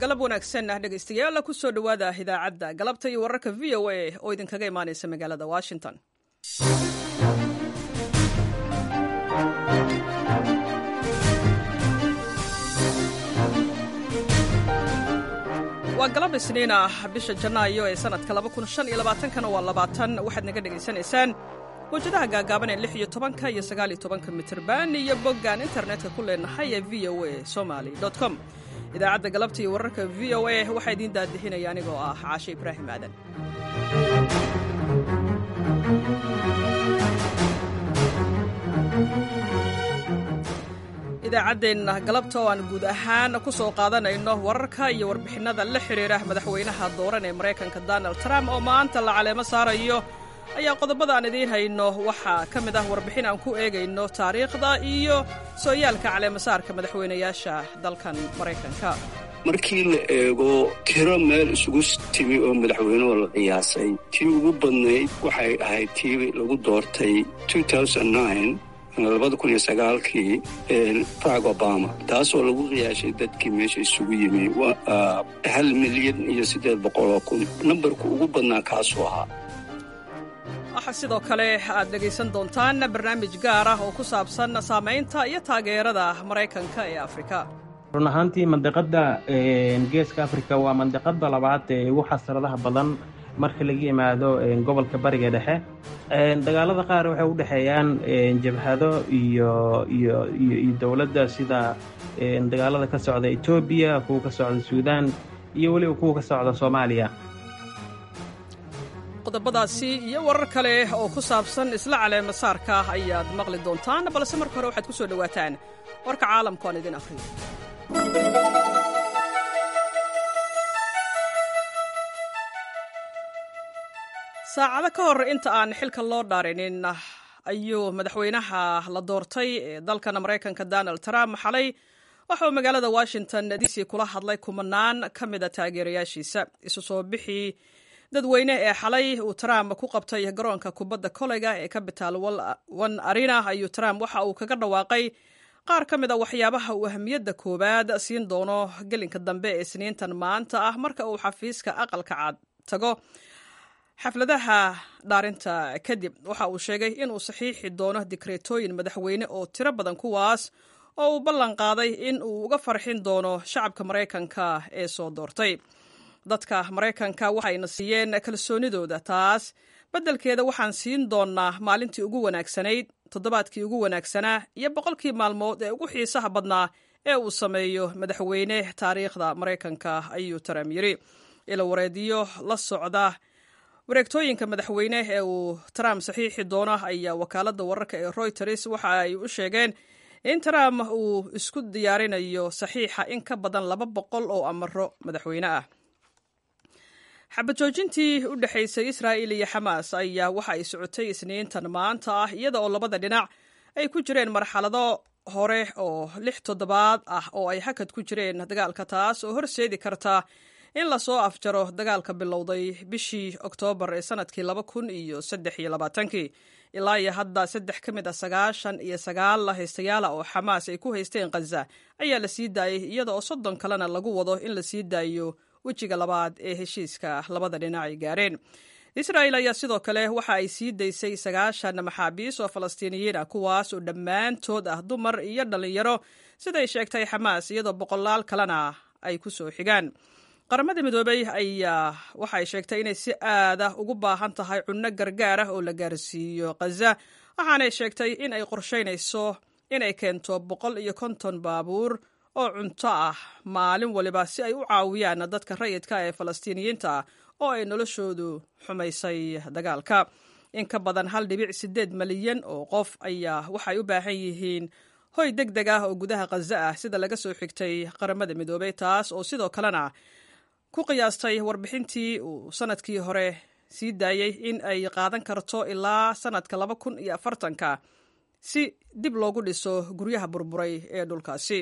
galab wanaagsan ah dhegaystayaal ku soo dhowaada idaacadda galabta iyo wararka v o a oo idinkaga imaanaysa magaalada washington waa galab isniin ah bisha janaayo ee sanadka kana waa labaatan waxaad naga dhegaysanaysaan mawjadaha gaagaaban ee lix iyo tobanka iyo sagaaliyo tobanka mitirban iyo boggaan internetka ku leenahay ee v o a somaly com idaacadda galabta iyo wararka v o a waxaa idiin daadixinaya anigoo ah caashe ibraahim aadan idaacaddeenna galabta oo aan guud ahaan ku soo qaadanayno wararka iyo warbixinnada la xidhiira madaxweynaha dooran ee maraykanka donald trump oo maanta la caleemo saarayo ayaa qodobada aan idiin hayno waxaa ka mid ah warbixin aan ku eegayno taariikhda iyo sooyaalka caleemasaarka madaxweynayaasha dalkan maraykanka markii la eego tiro meel isugu timi oo madaxweynuhu la qiyaasay tii ugu badnayd waxay ahayd tii lagu doortay labada kun iyo sagaalkii barack obama taasoo lagu qiyaashay dadkii meesha isugu yimi hal milyan iyo siddeed boqoloo kun nambarku ugu badnaa kaasuu ahaa waxaa sidoo kale aad dhegaysan doontaan barnaamij gaar ah oo ku saabsan saamaynta iyo taageerada maraykanka ee afrika run ahaantii mandiqadda geeska afrika waa mandiqada labaad ee ugu xasradaha badan marka laga yimaado gobolka bariga dhexe dagaalada qaar waxay u dhexeeyaan jabhado iyo iyo iyo dowladda sida dagaalada ka socda etoobiya kuwa ka socda suudaan iyo weliba kuwa ka socda soomaaliya qodobadaasi iyo warar kale oo ku saabsan isla caleema saarka ayaad maqli doontaan balse marka hore waxaad ku soo dhowaataan warka caalamku aan idin akhriyo saacado ka hor inta aan xilka loo dhaarinin ayuu madaxweynaha la doortay ee dalkan maraykanka donald trump xalay waxauu magaalada washington dc kula hadlay kumanaan ka mida taageerayaashiisa isu soo bixii dadweyne ee xalay uu trump ku qabtay garoonka kubadda koleyga ee capital one arena ayuu trump waxa uu kaga dhawaaqay qaar ka mida waxyaabaha uu ahamiyadda koowaad siin doono gelinka dambe ee isniintan maanta ah marka uu xafiiska aqalka cad tago xafladaha dhaarinta kadib waxa uu sheegay inuu saxiixi doono dikreetooyin madaxweyne oo tiro badan kuwaas oo uu ballan qaaday in uu uga farxin doono shacabka maraykanka ee soo doortay dadka maraykanka waxayna siiyeen kalsoonidooda taas beddelkeeda waxaan siin doonnaa maalintii ugu wanaagsanayd toddobaadkii ugu wanaagsanaa iyo boqolkii maalmood ee ugu xiisaha badnaa ee uu sameeyo madaxweyne taariikhda maraykanka ayuu trump yidhi ila wareediyo la socda wareegtooyinka madaxweyne ee uu trump saxiixi doono ayaa wakaaladda wararka ee royters waxa ay u sheegeen in trump uu isku diyaarinayo saxiixa in ka badan laba boqol oo amaro madaxweyne ah xabajoojintii u dhexaysay israa'il iyo xamaas ayaa waxa ay socotay isniintan maanta ah iyada oo labada dhinac ay ku jireen marxalado hore oo lix toddobaad ah oo ay hakad ku jireen dagaalka taas oo horseedi karta in lasoo afjaro dagaalka bilowday bishii oktoobar ee sanadkii laba kun iyo saddex iyo labaatankii ilaa iyo hadda saddex ka mid a sagaashan iyo sagaal haystayaala oo xamaas ay ku haysteen khaza ayaa la sii daayey iyada oo soddon kalena lagu wado in la sii daayo wejiga labaad ee heshiiska labada dhinac ay gaareen israa'il ayaa sidoo kale waxa ay sii daysay sagaashan maxaabiis oo falastiiniyiin ah kuwaas oo dhammaantood ah dumar iyo dhallinyaro siday sheegtay xamaas iyadoo boqolaal kalena ay ku soo xigaan qaramada midoobey ayaa waxay sheegtay inay si aada ugu baahan tahay cunno gargaar ah oo la gaarsiiyo khaza waxaanay sheegtay in ay qorshaynayso inay keento boqol iyo konton baabuur oo cunto ah maalin waliba si ay u caawiyaan dadka rayidka ee falastiiniyiinta ah oo ay noloshoodu xumaysay dagaalka in ka badan hal dhibic siddeed malyan oo qof ayaa waxay u baahan yihiin hoy deg deg ah oo gudaha khaza ah sida laga soo xigtay qaramada midoobey taas oo sidoo kalena ku qiyaastay warbixintii uu sanadkii hore sii daayey in ay qaadan karto ilaa sanadka laba kun iyo afartanka si dib loogu dhiso guryaha burburay ee dhulkaasi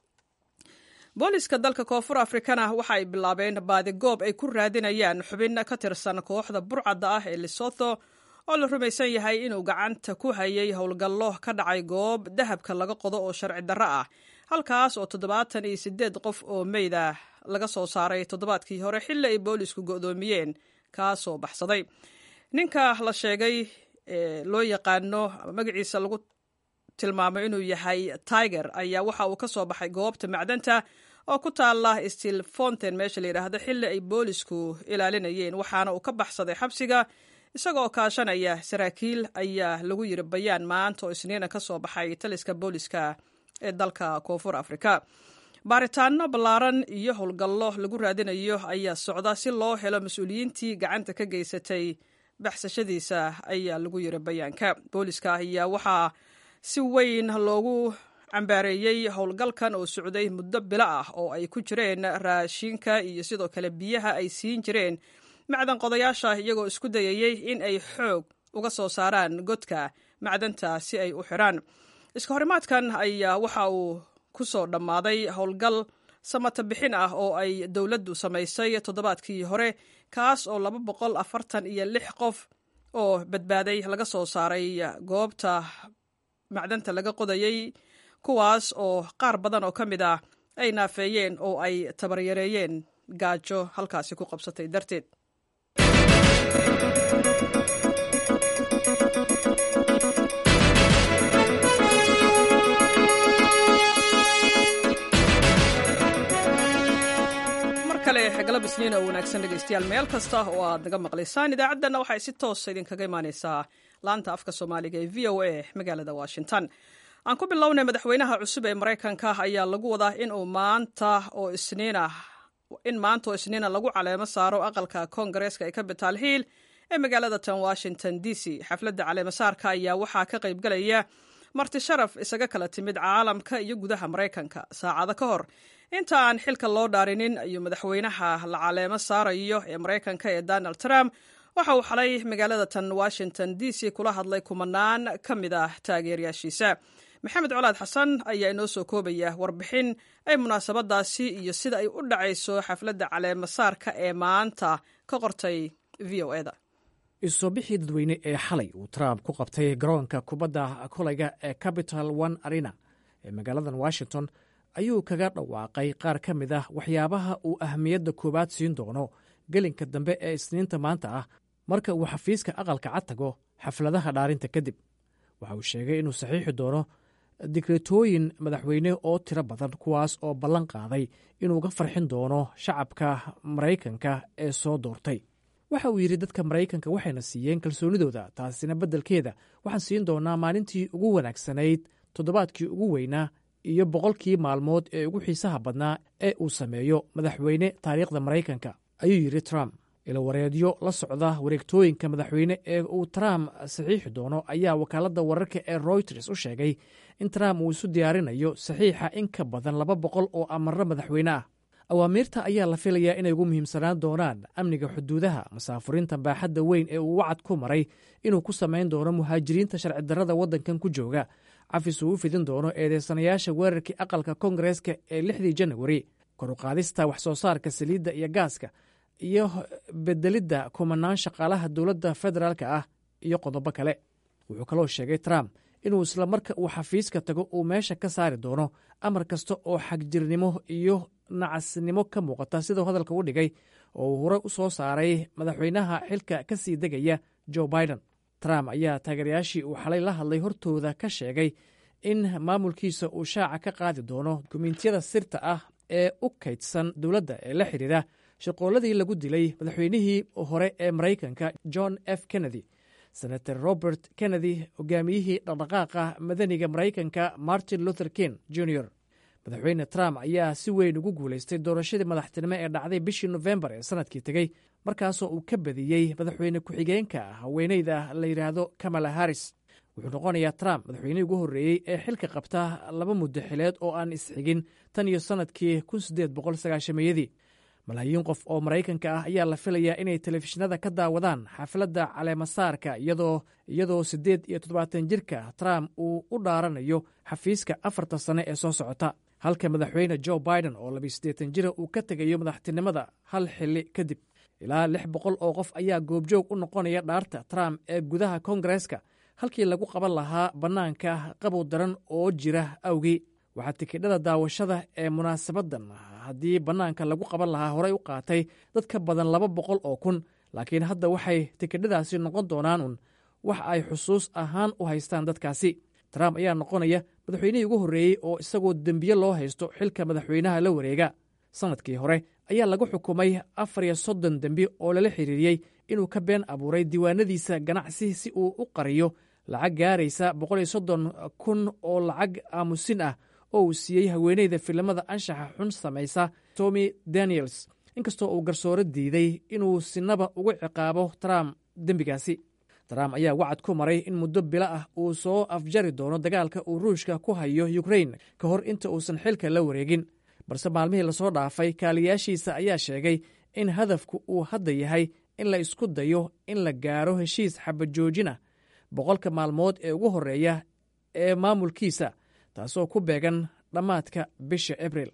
booliska dalka koonfur afrikana waxa ay bilaabeen baadigoob ay ku raadinayaan xubin ka tirsan kooxda burcadda ah ee lesotho oo la rumaysan yahay inuu gacanta ku hayay howlgallo ka dhacay goob dahabka laga qodo oo sharci darro ah halkaas oo toddobaatan iyo siddeed qof oo meyda laga soo saaray toddobaadkii hore xilli ay boolisku go'doomiyeen kaasoo baxsaday ninka la sheegay ee loo yaqaano magaciisa lagu tilmaamay inuu yahay tiger ayaa waxa uu ka soo baxay goobta macdanta oo ku taala stil fonten meesha la yidhaahdo xilli ay boolisku ilaalinayeen waxaana uu ka baxsaday xabsiga isagoo kaashanaya saraakiil ayaa lagu yiri bayaan maanta oo isniina ka soo baxay taliska booliska ee dalka koonfur afrika baaritaano ballaaran iyo howlgallo lagu raadinayo ayaa socda si loo helo mas-uuliyiintii gacanta ka geysatay baxsashadiisa ayaa lagu yiri bayaanka booliska ayaa waxaa si weyn loogu cambaareeyey howlgalkan oo socday muddo bilo ah oo ay ku jireen raashinka iyo sidoo kale biyaha ay siin jireen macdan qodayaasha iyagoo isku dayayey in ay xoog uga soo saaraan godka macdanta si ay u xidhaan iska horimaadkan ayaa waxa uu ku soo dhammaaday howlgal samata bixin ah oo ay dowladdu samaysay toddobaadkii hore kaas oo laba boqol afartan iyo lix qof oo badbaaday laga soo saaray goobta macdanta laga qodayey kuwaas oo qaar badan oo ka mid ah ay naafeeyeen oo ay tabaryareeyeen gaajo halkaasi ku qabsatay darteed galab isniin oo wanaagsan dhegeystayaal meel kasta oo aad naga maqlaysaan idaacaddanna waxay si toosa idinkaga imaaneysaa laanta afka soomaaliga ee v o a magaalada washington aan ku bilownay madaxweynaha cusub ee maraykanka ayaa lagu wadaa inuu maanta oo isniina in maanta oo isniina lagu caleemo saaro aqalka koongareeska ee capital hill ee magaalada tan washington d c xafladda caleemasaarka ayaa waxaa ka qaybgalaya marti sharaf isaga kala timid caalamka iyo gudaha maraykanka saacado ka hor inta aan xilka loo dhaarinin ayuu madaxweynaha la caleemo saarayo ee maraykanka ee donald trump waxa uu xalay magaalada tan washington d c kula hadlay kumanaan ka mid ah taageerayaashiisa maxamed colaad xasan ayaa inoo soo koobaya warbixin ay munaasabadaasi iyo sida ay u dhacayso xafladda caleemasaarka ee maanta ka qortay v o eda isusoo bixii dadweyne ee xalay uu trump ku qabtay garoonka kubadda kolayga ee capital one arena ee magaaladan washington ayuu kaga dhawaaqay qaar ka mid ah waxyaabaha uu ahamiyadda koowaad siin doono gelinka dambe ee isniinta maanta ah marka uu xafiiska aqalka cad tago xafladaha dhaarinta kadib waxa uu sheegay inuu saxiixi doono digretooyin madaxweyne oo tiro badan kuwaas oo ballan qaaday inuu ga farxin doono shacabka maraykanka ee soo doortay waxa uu yidhi dadka maraykanka waxayna siiyeen kalsoonidooda taasina beddelkeeda waxaan siin doonaa maalintii ugu wanaagsanayd toddobaadkii ugu weynaa iyo boqolkii maalmood ee ugu xiisaha badnaa ee uu sameeyo madaxweyne taariikhda maraykanka ayuu yidhi trump ilawareedyo la socda wareegtooyinka madaxweyne ee uu trump saxiixi doono ayaa wakaaladda wararka ee royters u sheegay in trump uu isu diyaarinayo saxiixa in ka badan laba boqol oo amarro madaxweyne ah awaamiirta ayaa la filayaa inay ugu muhiimsanaan doonaan amniga xuduudaha masaafuriinta baaxadda weyn ee uu wacad ku maray inuu ku samayn doono muhaajiriinta sharci darrada waddankan ku jooga cafis uu u fidin doono eedeysanayaasha weerarkii aqalka koongareeska ee lixdii janawari koruqaadista wax soo saarka saliidda iyo gaaska iyo bedelidda kumanaan shaqaalaha dowladda federaalka ah iyo qodobo kale wuxuu kaloo sheegay trump inuu isla marka uu xafiiska tago uu meesha ka saari doono amar kasta oo xagjirnimo iyo nacasnimo ka muuqata siduu hadalka u dhigay oo uu horey u soo saaray madaxweynaha xilka ka sii degaya joe biden trump ayaa taageerayaashii uu xalay la hadlay hortooda ka sheegay in maamulkiisa uu shaaca ka qaadi doono dukumentiyada sirta ah ee u kaydsan dowladda ee la xidhiidha shaqooladii lagu dilay madaxweynihii hore ee maraykanka john f kennedy senator robert kennedy hogaamiyihii dhaqdhaqaaqa madaniga maraykanka martin luther king jr madaxweyne trump ayaa si weyn ugu guulaystay doorashadii madaxtinimo ee dhacday bishii nofembar ee sanadkii tegey markaasoo uu ka badiyey madaxweyne ku-xigeenka haweeneyda la yidhaahdo kamala harris wuxuu noqonayaa trump madaxweynihii ugu horreeyey ee xilka qabta laba muddo xileed oo aan isxigin tan iyo sannadkii iyadii malaayiin qof oo maraykanka ah ayaa la filayaa inay telefishinada ka daawadaan xafladda caleemasaarka iyadoo siddeed iyo toddobaatan jirka trump uu u dhaaranayo xafiiska afartan sane ee soo socota halka madaxweyne joe biden oo labiyo siddeetan jira uu ka tegayo madaxtinimada hal xili kadib ilaa lix boqol oo qof ayaa goobjoog u noqonaya dhaarta trump ee gudaha koongareeska halkii lagu qaban lahaa bannaanka qabow daran oo jira awgii waxaa tikidhada daawashada ee munaasabaddan haddii bannaanka lagu qaban lahaa horey u qaatay dad ka badan laba boqol oo kun laakiin hadda waxay tikidhadaasi noqon doonaan un wax ay xusuus ahaan u haystaan dadkaasi trump ayaa noqonaya madaxweynihii ugu horreeyey oo isagoo dembiye loo haysto xilka madaxweynaha la wareega sannadkii hore ayaa lagu xukumay afar iyo soddon dembi oo lala xiriiriyey inuu ka been abuuray diiwaanadiisa ganacsi si uu u qariyo lacag gaaraysa boqol iyo soddon kun oo lacag aamusin ah oo uu siiyey haweeneyda filimada anshaxa xun samaysa tomy daniels inkastoo uu garsooro diiday inuu sinaba ugu ciqaabo trump dembigaasi trump ayaa wacad ku maray in muddo bilo ah uu soo afjari doono dagaalka uu ruushka ku hayo ukrain ka hor inta uusan xilka la wareegin balse maalmihii lasoo dhaafay kaaliyaashiisa ayaa sheegay in hadafku uu hadda yahay in la isku dayo in la gaaro heshiis xabajoojin ah boqolka maalmood ee ugu horreeya ee maamulkiisa taasoo ku beegan dhammaadka bisha abril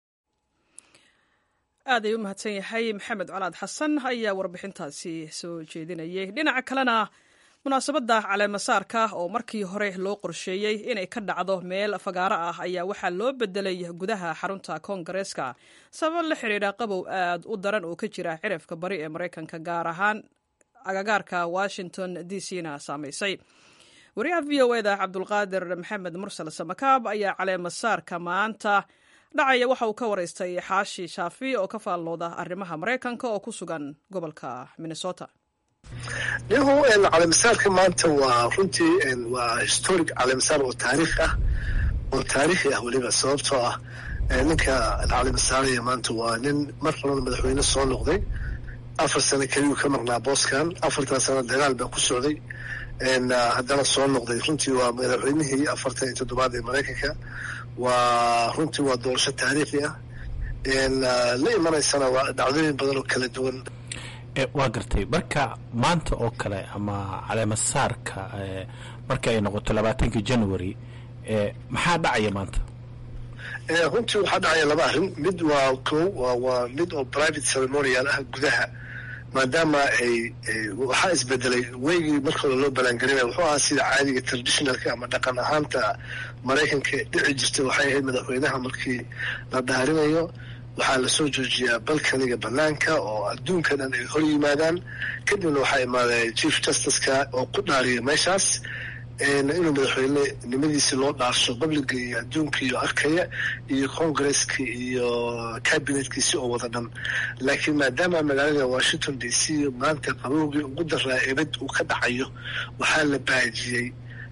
aad ay u mahadsan yahay maxamed colaad xasan ayaa warbixintaasi soo jeedinayay dhinaca kalena munaasabadda caleemasaarka oo markii hore loo qorsheeyey inay ka dhacdo meel fagaaro ah ayaa waxaa loo bedelay gudaha xarunta koongareeska sabab la xidhiidha qabow aad u daran oo ka jira cirifka bari ee maraykanka gaar ahaan agagaarka washington d c na saamaysay wariyaha v o eda cabdulqaadir maxamed mursal samakaab ayaa caleemasaarka maanta dhacaya waxa uu ka waraystay xaashi shaafi oo ka faallooda arrimaha maraykanka oo ku sugan gobolka minnesota yahu caleemasaarka maanta waa runtii waa historic caleemasaar oo taariikh ah oo taariikhi ah weliba sababtoo ah ninka caleemasaaraya maanta waa nin mar horena madaxweyne soo noqday afar sano keliyuu ka maqnaa booskan afartan sano dagaal baa ku socday haddana soo noqday runtii waa madaxweynihii afartan iyo toddobaad ee maraykanka waa runtii waa doorasho taariikhi ah la imanaysana waa dhacdooyin badan oo kala duwan waa gartay marka maanta oo kale ama caleemasaarka marka ay noqoto labaatankii january maxaa dhacaya maanta runtii waxaa dhacaya laba arrin mid waa ko waa mid oo private ceremonial ah gudaha maadaama ay waxaa isbedelay weygii markooda loo balaangelinaya wuxuu ahaa sida caadiga traditionalka ama dhaqan ahaanta maraykanka dhici jirtay waxay ahayd madaxweynaha markii la dhaarinayo waxaa lasoo joojiyaa balkaniga banaanka oo adduunka dhan ay hor yimaadaan kadibna waxaa imaaday chief justiceka oo ku dhaariya meeshaas inuu madaxweyne nimadiisi loo dhaarsho babliga iyo adduunka iyo arkaya iyo congresska iyo cabinetkiisi oo wada dhan laakiin maadaama magaalada washington d c maanta qabowgii ugu daraa ebad uu ka dhacayo waxaa la baajiyey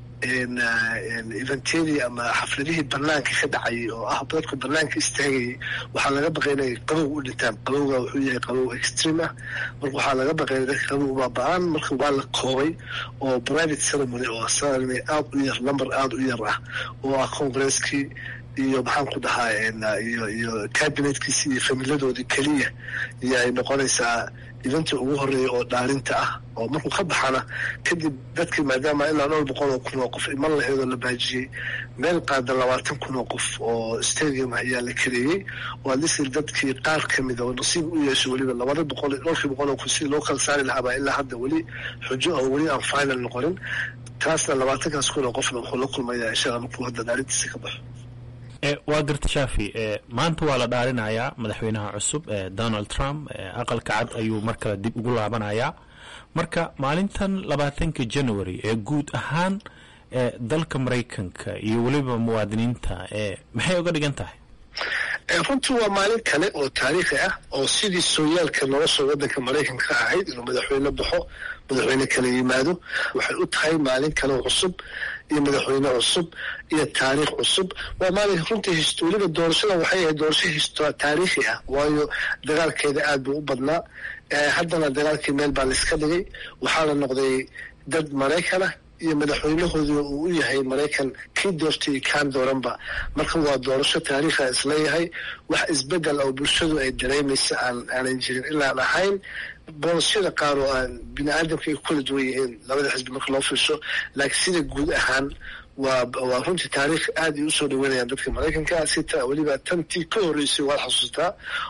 eventedii ama xafladihii banaanka ka dhacayay oo ah dadku banaanka istaagayay waxaa laga baqay inay qabow u dhintaan qabowga wuxuu yahay qabow extreme ah marka waxaa laga baqay dadka qabow baaba-aan marka waa la koobay oo private ceremony oo ceremony aada u yar number aada u yar ah oo ah congreskii iyo maxaan ku dhahaa iyo iyo cabinetkiisi iyo familadoodii keliya iyo ay noqonaysaa idantii ugu horeeya oo dhaarinta ah oo markuu ka baxana kadib dadkii maadaama ilaa dhowr boqol oo kun oo qof iman laheedoo la baajiyey meel qaada labaatan kun oo qof oo stadium ah ayaa la kareeyey oo adlisir dadkii qaar ka mida oo nasiib u yeesho weliba labada boqol dhowrkii boqol oo kun sidii loo kala saari lahaabaa ilaa hadda weli xujo oo weli aan final noqonin taasna labaatankaas kun oo qofna wuxuu la kulmayaa inshaalla markuu hadda dhaarintiisa ka baxo waa garta shaafi maanta waa la dhaarinayaa madaxweynaha cusub donald trump aqalka cad ayuu mar kale dib ugu laabanayaa marka maalintan labaatanka january ee guud ahaan dalka maraykanka iyo weliba muwaadiniinta maxay uga dhigan tahay runtii waa maalin kale oo taariikhi ah oo sidii sooyaalka nolosha waddanka maraykanka ka ahayd inuu madaxweyne baxo madaxweyne kala yimaado waxay u tahay maalin kale cusub iyo madaxweyne cusub iyo taariikh cusub waa maalin runtii weliba doorashada waxay ahayd doorasho taariikhi ah waayo dagaalkeeda aad buu u badnaa haddana dagaalkii meel baa laiska dhigay waxaa la noqday dad maraykan ah iyo madaxweynahoodii uu u yahay maraykan kii doortay iyo kaan dooranba marka waa doorasho taariikha isleeyahay wax isbedel oo bulshadu ay dareemaysa aan aanan jirin ilaan ahayn boolosyada qaar oo aan bini aadamka ay kula duwan yihiin labada xisbi marka loo fiirsho laakiin sida guud ahaan waa waa runtii taariikh aad ay usoo dhaweynayaan dadka maraykanka si ta weliba tantii ka horreysay waad xasuustaa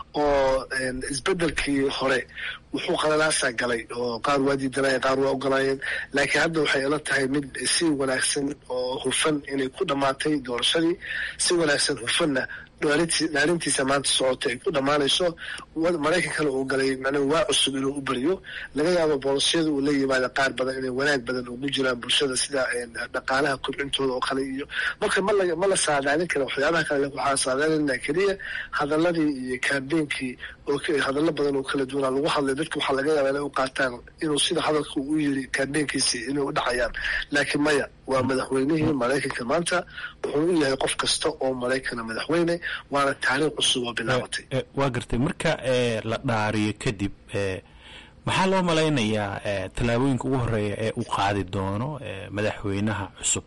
oo isbedelkii hore wuxuu qalalaasaa galay oo qaar waa diidanayeen qaar waa ogolaayeen laakiin hadda waxay ila tahay mid si wanaagsan oo hufan inay ku dhammaatay doorashadii si wanaagsan hufanna dhaarintiisa maanta socota ay ku dhammaanayso maraykankana uu galay macnaa waa cusub inuu u beriyo laga yaabo boolisiyada uu la yimaada qaar badan inay wanaag badan ugu jiraan bulshada sida dhaqaalaha kobcintooda oo kale iyo marka mala ma la saadaalin kara waxyaabaha kale waxaa saadaalinaa keliya hadaladii iyo kaambeynkii oo hadallo badan oo kala duwanaa lagu hadlay dadka waxaa laga yaabaa inay u qaataan inuu sida hadalka u yiri kaambeenkiisi inay u dhacayaan laakiin maya waa madaxweynihii maraykanka maanta wuxuu u yahay qof kasta oo maraykana madaxweyne waana taariikh cusub oo bilaabatay waa gartay marka la dhaariyo kadib maxaa loo malaynayaa tallaabooyinka ugu horeeya ee uu qaadi doono madaxweynaha cusub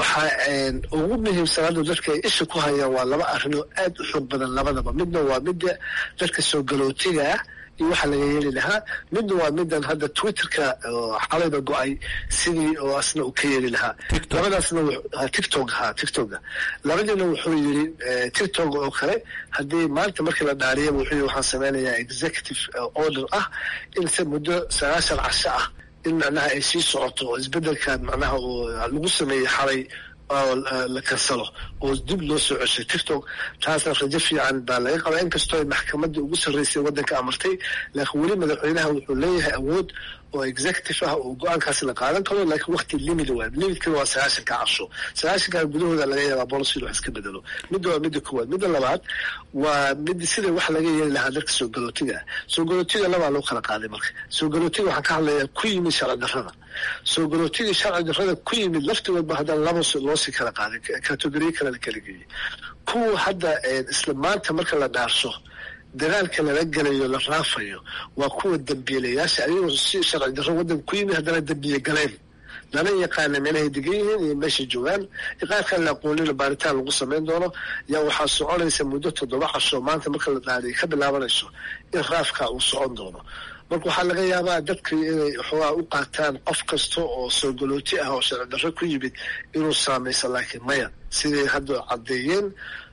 waxaa ugu muhiimsan hadda dadka ay isha ku hayaan waa laba arrin oo aad u xoog badan labadaba midna waa midda dadka soo galootiga ah iyo waxa laga yeeli lahaa midna waa midan hadda twitterka xalayba go-ay sidii oo asna uu ka yeeli lahaa labadaasna tictok ha tictoka labadiina wuxuu yiri tictok oo kale haddii maanta markii la dhaariyaba wuxuu yiri waxaan sameynayaa executive order ah in se muddo sagaashan casho ah in macnaha ay sii socoto oo isbedelkan macnaha uu lagu sameeyey xalay oo la kansalo oo dib loo soo ceshay tictok taasna rajo fiican baa laga qabaa inkastoo ay maxkamadda ugu sarreysay waddanka amartay laakiin weli madaxweynaha wuxuu leeyahay awood oo executive ah oo go-aankaasi la qaadan karo laakiin wakti limit waa limitkana waa sagaashanka casho sagaashanka gudahooda laga yaabaa bolosidu wax iska bedelo midda waa midda koowaad midda labaad waa mid sida wax laga yeeli lahaa dadka soo galootiga ah soo galootiga labaa loo kala qaaday marka soo galootiga waxaan ka hadlayaa ku yimid sharci darrada soo galootiga sharci darrada ku yimid laftigoodba haddana laba loosii kala qaaday kategoriye kale la kala geeyey kuwa hadda isla maanta marka la dhaarso dagaalka lala gelayo la raafayo waa kuwa dambiilayaasha ayagoo si sharci darro waddanka ku yimid haddana dambiye galeen lana yaqaana meelahay degan yihiin iyo meeshay joogaan iqaarkan la aqoonina baaritaan lagu samayn doono yaa waxaa soconaysa muddo toddoba casho maanta marka la dhaariyo ka bilaabanayso in raafka uu socon doono marka waxaa laga yaabaa dadka inay xoogaa u qaataan qof kasta oo soo galooti ah oo sharci darro ku yimid inuu saamayso laakiin maya siday hadda caddeeyeen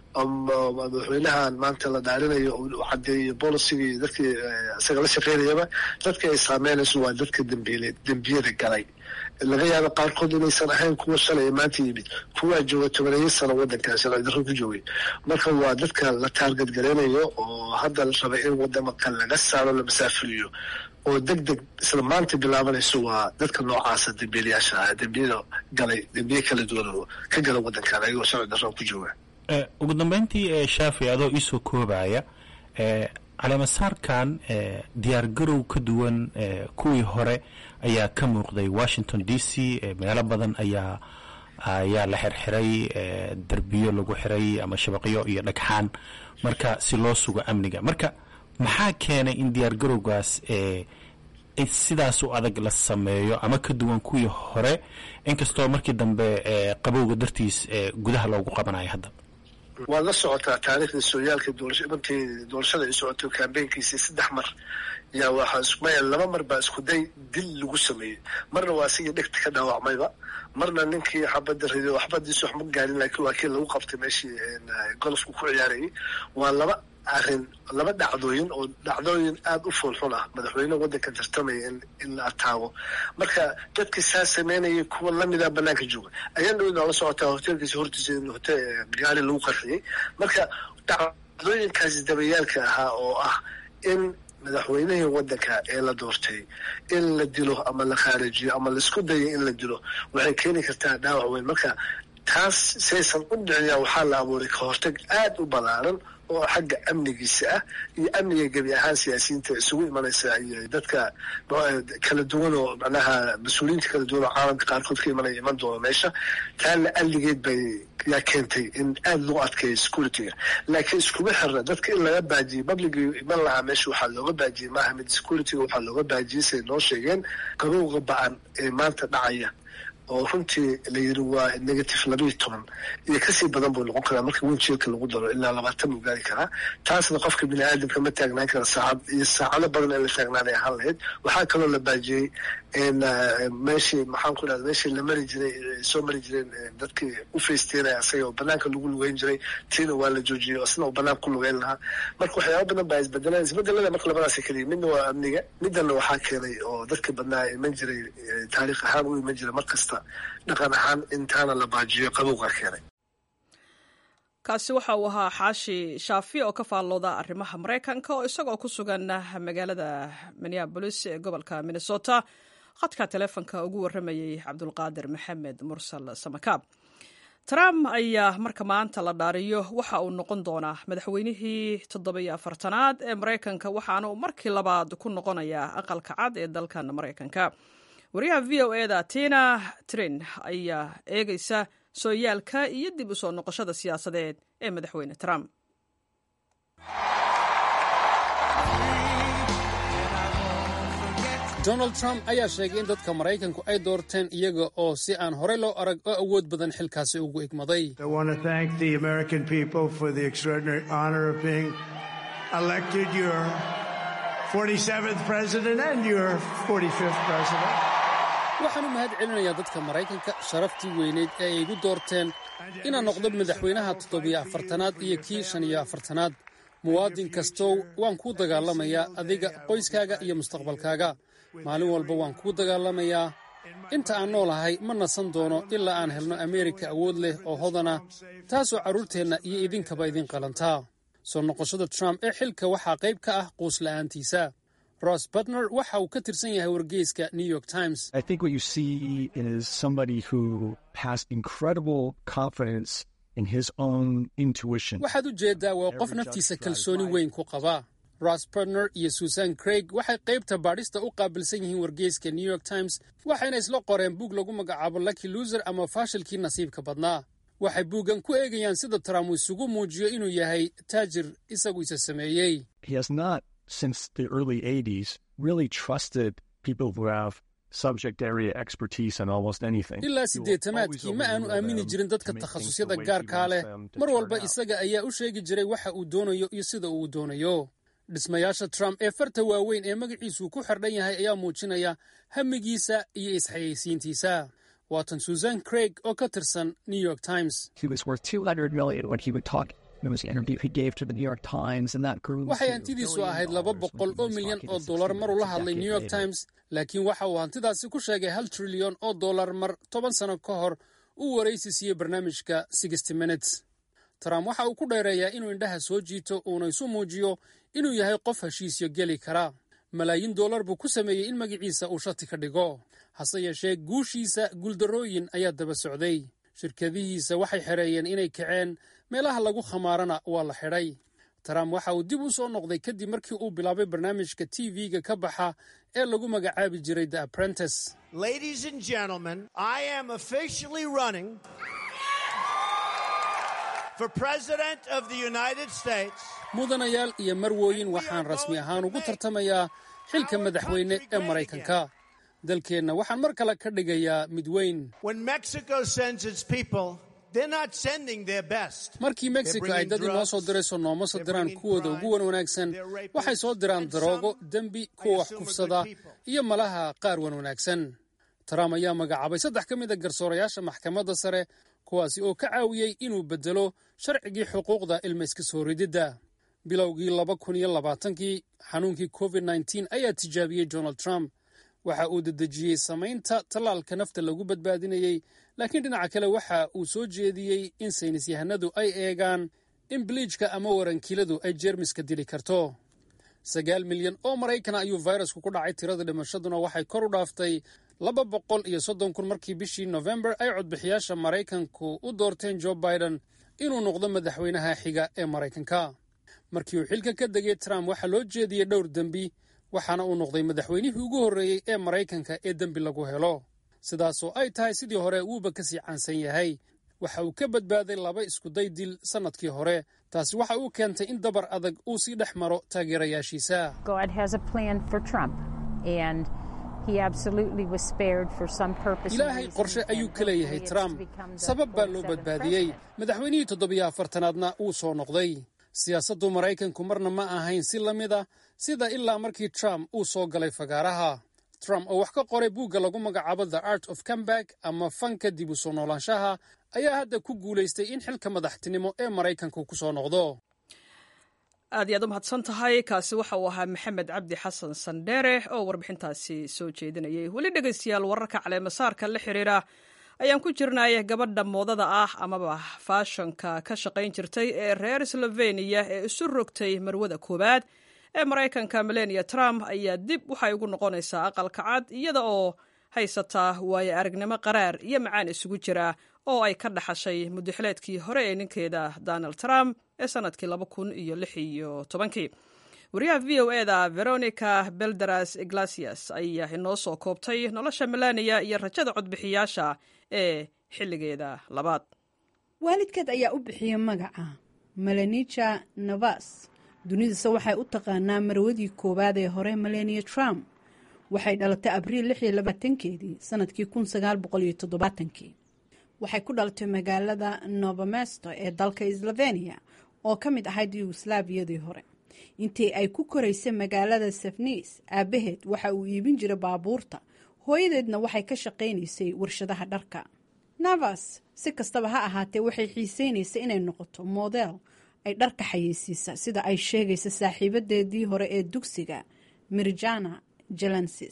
madaxweynahan maanta la dhaarinayo uu cadeeyo bolisigii dadkii isaga la shaqeynayaba dadka ay saameynayso waa dadka dambiile dembiyada galay laga yaabo qaarkood inaysan ahayn kuwa shalay maanta yimid kuwaa jooga tobaneeyo sano waddankan sharci darro ku joogay marka waa dadka la taargad gareynayo oo hadda la raba in wadamakan laga saaro la masaafuriyo oo deg deg isla maanta bilaabanayso waa dadka noocaasa dembiilayaasha ah dembiyada galay dembiye kala duwan oo ka gala waddankan ayagoo sharci darro ku jooga ugu dambeyntii shaafi adoo iisoo koobaya caleemasaarkan diyaar garow ka duwan kuwii hore ayaa ka muuqday washington d c meelo badan ayaa ayaa la xirxiray derbiyo lagu xiray ama shabaqyo iyo dhagxaan marka si loo sugo amniga marka maxaa keenay in diyaar garowgaas sidaas u adag la sameeyo ama ka duwan kuwii hore inkastoo markii dambe qabowga dartiis gudaha loogu qabanayo hadda waad la socotaa taariikhda sooyaalka markii doorashada ay socoto kambeynkiisii saddex mar yaa waxaa maya laba mar baa isku day dil lagu sameeyey marna waa asigii dhegta ka dhaawacmayba marna ninkii xabadda riday oo xabadiisu wax ma gaarin laakiin waa kii lagu qabtay meeshii golofku ku ciyaarayay waa laba arrin laba dhacdooyin oo dhacdooyin aada u foolxun ah madaxweyne waddankan tartamaya in la ataago marka dadkii saa sameynayay kuwa lamida banaanka jooga ayaan dhawid la socotaa hoteelkiisa hortiisa in gaari lagu qarxiyey marka dhacdooyinkaasi dabayaalka ahaa oo ah in madaxweynihii waddanka ee la doortay in la dilo ama la khaarijiyo ama laisku dayo in la dilo waxay keeni kartaa dhaawac weyn marka taas saysan u dhiciyaa waxaa la abuuray ka hortag aada u ballaaran oo xagga amnigiisa ah iyo amniga gebi ahaan siyaasiyiinta isugu imanaysa iyo dadka kala duwan oo macnaha mas-uuliyiinta kala duwan oo caalamka qaarkood ka imanaya iman doona meesha taana alligeed bay yaa keentay in aada loo adkeeyo securityga laakiin iskuma xirna dadka in laga baajiyey publicii iman lahaa meesha waxaa looga baajiyey maaha mid securityga waxaa looga baajiyey say noo sheegeen qabowga ba-an ee maanta dhacaya oo runtii la yiri waa negative labayo toban iyo kasii badan buu noqon karaa marka winjeelka lagu daro ilaa labaatan buu gaari karaa taasna qofka bini aadamka ma taagnaan kara saacad iyo saacado badan ee la taagnaanay ahaan lahayd waxaa kaloo la baajiyey meeshii maxaan ku dhahda meeshii la mari jiray soo mari jireen dadkii u faysteynaya asaga oo banaanka lagu lugeyn jiray tiina waa la joojiyey isna oo banaanka ku lugeyn lahaa marka waxyaaba badan baa isbedeleen isbedelada marka labadaasi keliya midna waa amniga midana waxaa keenay oo dadka badnaa iman jiray taariikh ahaan u iman jiray mar kasta dhaqan ahaan intaana la baajiyo qabowgaa keenay kaasi waxa uu ahaa xaashi shaafi oo ka faallooda arrimaha maraykanka oo isagoo ku sugan magaalada minneabolis ee gobolka minnesota khadka teleefonka ugu warramayey cabdulqaadir maxamed mursal samakaab trump ayaa marka maanta la dhaariyo waxa uu noqon doonaa madaxweynihii toddobiyo afartanaad ee maraykanka waxaana uu markii labaad ku noqonayaa aqalka cad ee dalkan maraykanka wariyaha v o eda tina trin ayaa eegaysa sooyaalka iyo dib u soo noqoshada siyaasadeed ee madaxweyne trump donald trump ayaa sheegay in dadka maraykanku ay doorteen iyaga oo si aan horey loo arag oo awood badan xilkaasi ugu igmaday waxaan u mahad celinayaa dadka maraykanka sharaftii weyneyd ee ay igu doorteen inaan noqdo madaxweynaha toddobiyo afartanaad iyo kii shan iyo afartanaad muwaadin kastow waan kuu dagaalamayaa adiga qoyskaaga iyo mustaqbalkaaga maalin walba waan kuu dagaalamayaa inta aan noolahay ma nasan doono ilaa aan helno ameerika awood leh oo hodana taasoo carruurteenna iyo idinkaba idin qalantaa soo noqoshada trump ee xilka waxaa qayb ka ah quusla'aantiisa ross butner waxa uu ka tirsan yahay wargeyska new york times waxaad u jeeddaa waa qof naftiisa kalsooni weyn ku qaba ross butner iyo susan craig waxay qaybta baadhista u qaabilsan yihiin wargeyska new york times waxayna isla qoreen buug lagu magacaabo lucky luser ama faashilkii nasiibka badnaa waxay buuggan ku eegayaan sida trump uu isugu muujiyo inuu yahay taajir isagu isa sameeyey since the early 80s really trusted people who have subject area expertise in almost anything. ilaa siddeetamaadkii ma aanu aamini jirin dadka takhasusyada gaarkaa leh mar walba isaga ayaa u sheegi jiray waxa uu doonayo iyo sida uu doonayo dhismayaasha trump ee farta waaweyn ee magaciisuu ku xardhan yahay ayaa muujinaya hamigiisa iyo isxayeysiintiisa waatan susan craig oo ka tirsan new york times waxay hantidiisu ahayd laba boqol oo milyan oo dollar maruu la hadlay new york times laakiin waxa uu hantidaasi ku sheegay hal trilyan oo dollar mar toban sano ka hor uu waraysi siiyey barnaamijka sixty minutes trump waxa uu ku dheereeyaa inuu indhaha soo jiito uuna isu muujiyo inuu yahay qof heshiisyo geli kara malaayiin dollar buu ku sameeyey in magaciisa uu shati ka dhigo hase yeeshee guushiisa guuldarrooyin ayaa daba socday shirkadihiisa waxay xereeyeen inay kaceen meelaha lagu khamaarana waa la xidhay trump waxa uu dib u soo noqday kadib markii uu bilaabay barnaamijka t v-ga ka baxa ee lagu magacaabi jiray the apprentice mudanayaal iyo marwooyin waxaan rasmi ahaan ugu tartamayaa xilka madaxweyne ee maraykanka dalkeenna waxaan mar kale ka dhigayaa mid weyn markii mexico ay dad inoo soo dirayso nooma soo diraan kuwooda ugu wan wanaagsan waxay soo diraan daroogo dembi kuwa wax kufsada iyo malaha qaar wan wanaagsan trump ayaa magacaabay saddex ka mid a garsoorayaasha maxkamadda sare kuwaasi oo ka caawiyey inuu beddelo sharcigii xuquuqda ilmayska soo rididda bilowgii laba kun iyo labaatankii xanuunkii covid nteen ayaa tijaabiyey donald trump waxa uu dedejiyey samaynta tallaalka nafta lagu badbaadinayey laakiin dhinaca kale waxa uu soo jeediyey in saynis yahanadu ay eegaan in biliijka ama warankiiladu ay jeermiska dili karto sagaal milyan oo maraykana ayuu fayrasku ku dhacay tirada dhimashaduna waxay kor u dhaaftay laba boqol iyo soddon kun markii bishii nofembar ay codbixiyaasha maraykanku u doorteen jo biden inuu noqdo madaxweynaha xiga ee maraykanka markii uu xilka ka degay trump waxaa loo jeediyey dhowr dembi waxaana uu noqday madaxweynihii ugu horreeyey ee maraykanka ee dembi lagu helo sidaasoo ay tahay sidii hore wuuba ka sii caansan yahay waxa uu ka badbaaday laba iskuday dil sannadkii hore taasi waxa uu keentay in dabar adag uu sii dhex maro taageerayaashiisa ilaahay qorshe ayuu ka leeyahay trump sabab baa loo badbaadiyey madaxweynihii toddobiyo afartanaadna wuu soo noqday siyaasaddu maraykanku marna ma ahayn si la mid a sida ilaa markii trump uu soo galay fagaaraha trump oo wax ka qoray buugga lagu magacaabo the art of comeback ama fanka dib u soo noolaanshaha ayaa hadda ku guulaystay in xilka madaxtinimo ee maraykanka ku soo noqdo aad iyo aad u mahadsan tahay kaasi waxa uu ahaa maxamed cabdi xasan sandheere oo warbixintaasi soo jeedinayay weli dhegaystayaal wararka caleemasaarka la xiriira ayaan ku jirnay gabadha moodada ah amaba faashonka ka shaqayn jirtay ee reer sloveniya ee isu rogtay marwada koowaad ee maraykanka melania trump ayaa dib waxay ugu noqonaysaa aqalka cad iyada oo haysataa waayo aragnimo qaraar iyo macaan isugu jira oo ay ka dhaxashay mudaxileedkii hore ee ninkeeda donald trump ee sanadkii laba kun iyo lix iyo tobankii wariyaha v o eda veronica belderas iglasias ayaa inoo soo koobtay nolosha melania iyo rajada codbixiyaasha ee xilligeeda labaad waalidkeed ayaa u bixiyey magaca melanija navas dunidase waxay u taqaanaa marwadii koowaad ee hore melania trump waxay dhalatay abriil lix iyo labaatankeedii sanadkii kun sagaal boqol iyo toddobaatankii waxay ku dhalatay magaalada novomesto ee dalka slovenia oo ka mid ahayd yugoslaabiyadii hore intii ay ku koraysay magaalada safnis aabaheed waxa uu iibin jiray baabuurta hooyadeedna waxay ka shaqaynaysay warshadaha dharka navas si kastaba ha ahaatee waxay xiiseynaysay inay noqoto model ay dharka xayeysiisa sida ay sheegaysa saaxiibadeedii hore ee dugsiga mirjana jelensis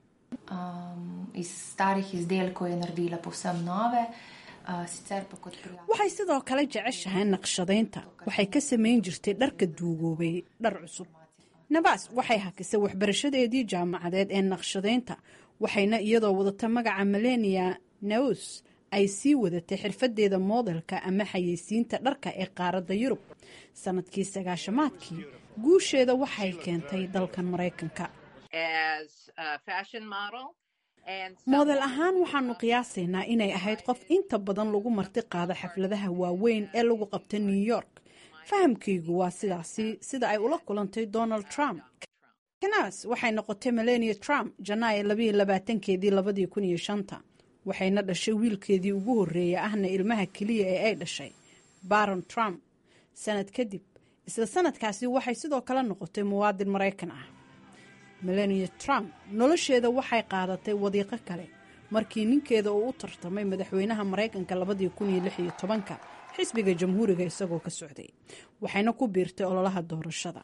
waxay sidoo kale jeceshahay naqshadaynta waxay ka samayn jirtay dharka duugoobay dhar cusub navas waxay hakisay waxbarashadeedii jaamacadeed ee naqshadaynta waxayna iyadoo wadata magaca melania naus ay sii wadatay xirfadeeda moodelka ama xayeysiinta dharka ee qaaradda yurub sanadkii sagaashamaadkii guusheeda waxay keentay dalkan maraykanka moodel ahaan waxaanu qiyaasaynaa inay ahayd qof inta badan lagu marti qaado xafladaha waaweyn ee lagu qabta new york fahamkaygu waa sidaasi sida ay ula kulantay donald trump kanas waxay noqotay melania trump janaayo labayo labaatankeedii labadii kun iyo shanta waxayna dhashay wiilkeedii ugu horreeya ahna ilmaha keliya ee ay dhashay baron trump sanad kadib isla sanadkaasi waxay sidoo kale noqotay muwaadin maraykan ah melania trump nolosheeda waxay qaadatay wadiiqo kale markii ninkeeda uu u tartamay madaxweynaha maraykanka labadii kun iyo lix iyo tobanka xisbiga jamhuuriga isagoo ka socday waxayna ku biirtay ololaha doorashada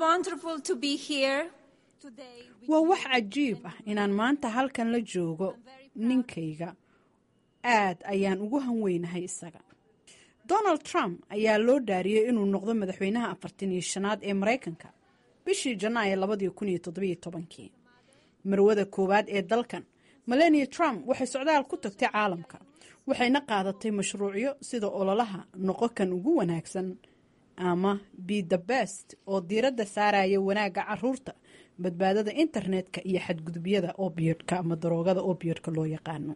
waa wax cajiib ah inaan maanta halkan la joogo ninkayga aad ayaan ugu hanweynahay isaga donald trump ayaa loo dhaariyey inuu noqdo madaxweynaha afartan iyo shanaad ee maraykanka bishii janaayo labadii kun iyo toddobiyo tobankii marwada koowaad ee dalkan melania trump waxay socdaal ku tagtay caalamka waxayna qaadatay mashruucyo sida ololaha noqo kan ugu wanaagsan ama be the best oo diiradda saaraya wanaagga caruurta badbaadada internetka iyo xadgudubyada obiodka ama daroogada obiodka loo yaqaano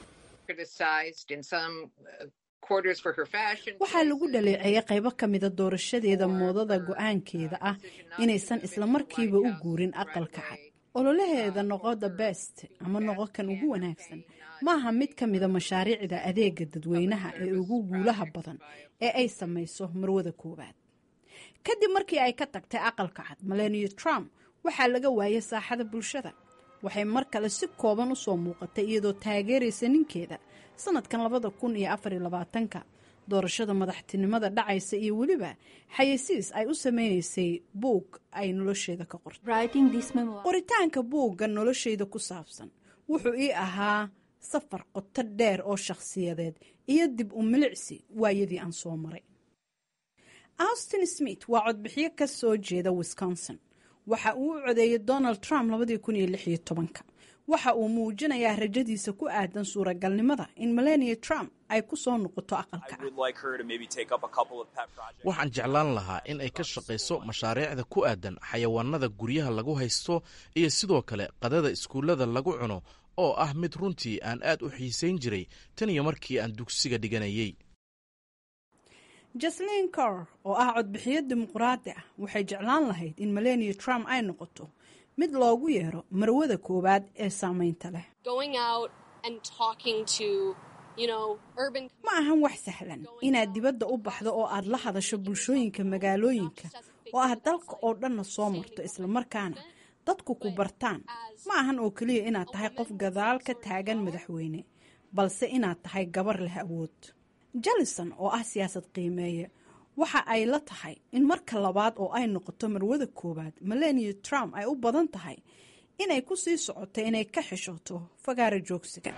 waxaa lagu dhaleeceeyay qaybo ka mida doorashadeeda moodada go-aankeeda ah inaysan islamarkiiba u guurin aqalka cad ololaheeda noqo the best ama noqo kan ugu wanaagsan maaha mid ka mida mashaariicda adeega dadweynaha ee ugu guulaha badan ee ay samayso marwada koowaad kadib markii ay ka tagtay aqalka cad melania trump waxaa laga waayay saaxada bulshada waxay mar kale si kooban usoo muuqatay iyadoo taageeraysa ninkeeda sanadkan labada kun iyo afar iyo labaatanka doorashada madaxtinimada dhacaysa iyo weliba xayeysiis ay u sameynaysay buug ay nolosheeda ka qortay qoritaanka buugga nolosheyda ku saabsan wuxuu ii ahaa safar qoto dheer oo shakhsiyadeed iyo dib u milicsi waayadii aan soo maray austin smith waa codbixiyo ka soo jeeda wisconsin waxa uu u codeeyey donald trump labadii kun iyo lix iyo tobanka waxa uu muujinayaa rajadiisa ku aadan suuragalnimada in melania trump ay ku soo noqoto aqalka waxaan jeclaan lahaa in ay ka shaqayso mashaariicda ku aadan xayawaanada guryaha lagu haysto iyo sidoo kale qadada iskuullada lagu cuno oo ah mid runtii aan aad u xiisayn jiray tan iyo markii aan dugsiga dhiganayay jaslin cor oo ah codbixiyo dimuqraadi ah waxay jeclaan lahayd in melania trump ay noqoto mid loogu yeero marwada koowaad ee saameynta leh ma ahan wax sahlan inaad dibadda u baxdo oo aad la hadasho bulshooyinka magaalooyinka oo aad dalka oo dhanna soo marto islamarkaana dadku ku bartaan ma ahan oo keliya inaad tahay qof gadaal ka taagan madaxweyne balse inaad tahay gabar leh awood jallison oo ah siyaasad qiimeeye waxa ay la tahay in marka labaad oo ay noqoto marwada koowaad melania trump ay u badan tahay inay ku sii socoto inay ka xishooto fagaara joogsiga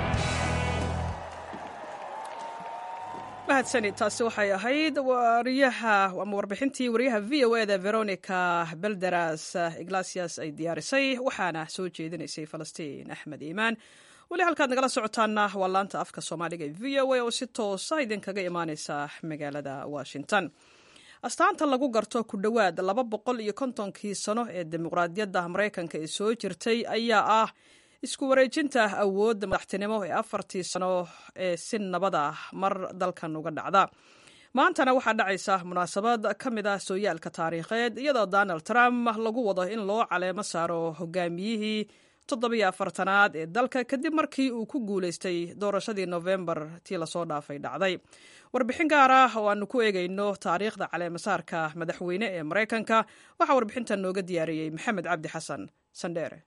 mahadsani taasi waxay ahayd wariyaha ama warbixintii wariyaha v o eda veronica belderas iglasias ay diyaarisay waxaana soo jeedinaysay falastiin axmed iimaan weli halkaad nagala socotaana waa laanta afka soomaaliga e v o a oo si toosa idinkaga imaaneysa magaalada washington astaanta lagu garto ku dhowaad laba boqol iyo kontonkii sano ee dimuqraadiyadda maraykanka ee soo jirtay ayaa ah isku wareejinta awoodda madaxtinimo ee afartii sano ee si nabad ah mar dalkan uga dhacda maantana waxaa dhacaysa munaasabad ka mid ah sooyaalka taariikheed iyadoo donald trump lagu wado in loo caleemo saaro hogaamiyihii toddobiyo afartanaad ee dalka kadib markii uu ku guuleystay doorashadii nofembar tii lasoo dhaafay dhacday warbixin gaar ah oo aanu ku eegayno taariikhda caleemasaarka madaxweyne ee maraykanka waxaa warbixintan nooga diyaariyey maxamed cabdi xasan sandheere